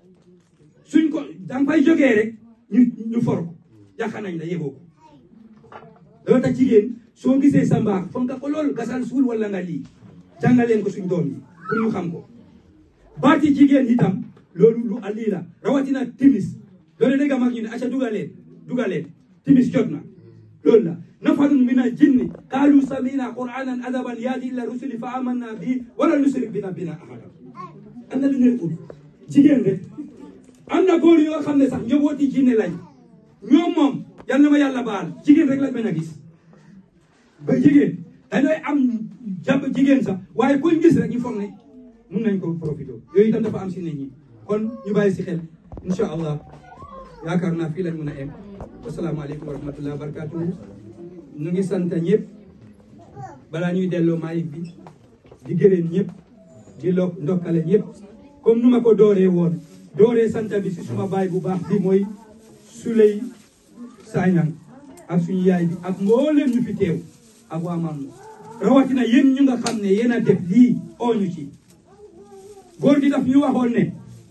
suñ ko danga fay jógee rek ñu ñu for ko yàq nañ la yëgoo ko loolu tax jigéen soo gisee sa mbaax foog nga ko loolu gasal suul wala nga lii jàngaleen ko suñ doom yi pour ñu xam ko baati jigéen itam loolu lu lii la rawatina timis loolu dégg mag ñu ne aca dugaleen dugaleen timis jot na loolu la nafarun min al jinni qaalu samina qur'anan adaban yaadi ila rusuli fa amanna bi wala nushrik bi rabbina ahada am na lu ngeen ut jigéen rek am na góor yoo xam ne sax njabooti jinne lañ ñoom moom yal na ma yàlla baal jigéen rek lañ bañ a gis ba jigéen dañooy am jàpp jigéen sax waaye kuñ gis rek ñu foog ne mun nañ ko profité yooyu itam dafa am si nit ñi kon ñu bàyyi si xel incha allah yaakaar naa fii lañ mën a em wasalaamaaleykum wa rahmatulah wa barakatuhu ñu ngi sant ñëpp balaa ñuy delloo maayik bi di gërëm ñëpp di lo ndokkale ñëpp comme nu ma ko dooree woon dooree sant bi si suma baay bu baax bi mooy Suley Sagnang ak suñu yaay bi ak mbooleem ñu fi teew ak waa Mamou rawatina yéen ñu nga xam ne yéen a def lii oo ñu ci góor gi daf ñu waxoon ne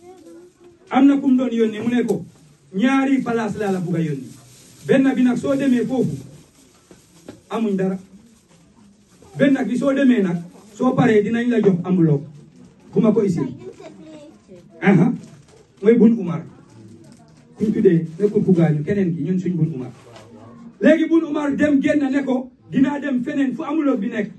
am na ku mu doon yónnee mu ne ko ñaari place laa la bugg a yónni benn bi nag soo demee foofu amuñ dara benn bi soo demee nag soo paree dinañ la jox enveloppe bu ma ko isil aha mooy bun umar kuñ tuddee nekkul ku gaañu keneen ki ñun suñ bun umar léegi bun umar dem génn ne ko dinaa dem feneen fu enveloppe bi nekk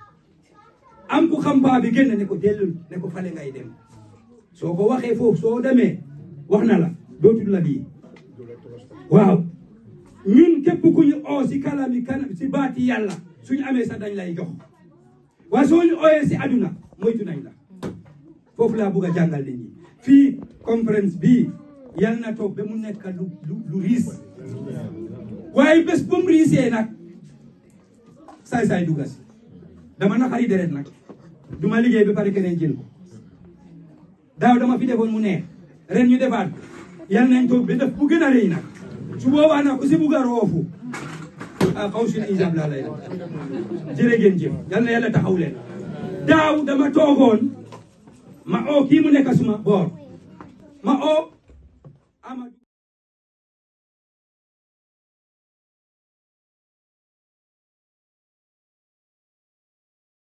am ku xam paa bi génn ne ko dellul ne ko fale ngay dem soo ko waxee foofu soo demee wax na la dootul la bii waaw ñun képp ku ñu oo si kalami kanam si baati yàlla suñu amee sax dañ lay jox waaye soo ñu ooyee si aduna moytu nañ la foofu laa bugg a jàngal nit ñi fii conférence bii yal na toog ba mu nekk lu lu lu riis waaye bés bu mu riisee nag saay-saay dugga si dama naqari deret nag duma liggéey ba pare keneen jël ko daaw dama fi defoon mu neex ren ñu defaat ko yal nañ toog ba def bu gën a rëy nag su boobaa nag ku si bugg a roofu ah xaw si ijab laa lay def jërë ngeen jëf yal na yàlla taxaw leen daaw dama toogoon ma oo kii mu nekk suma boor ma oo Amadou